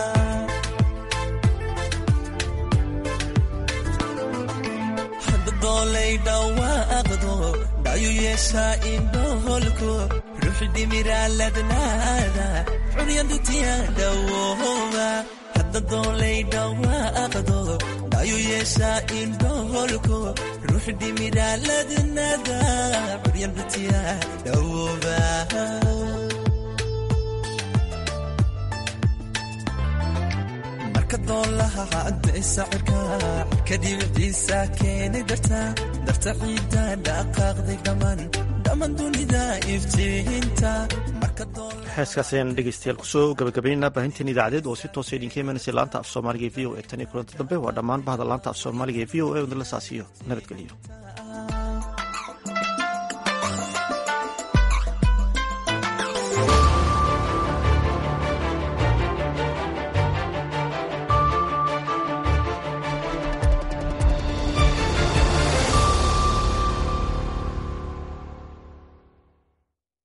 doolay dhawaaqdo dhayu yeeshaa indhoholko ruuxi dhimiraaladnaada cunyandutiya dhawooba hadda doolay dhawaaqdo dhayu yeeshaa indhoholko ruux dhimidhaaladnada curyan dhutiya dhawooba marka doolaha cadday sacirka cirka dhibiciisa keenay darta darta ciidda dhaqaaqday dhammaan dhammaan dunida iftiinta heeskaas ayaan dhegeystayaal kusoo gabagabaynayna baahinteen idaacadeed oo si toosa idinka imanaysa laanta af soomaaliga ee v o e tan iyo kulanta dambe waa dhammaan bahda laanta af soomaaliga ee v o e wadala saasiyo nabadgeliyo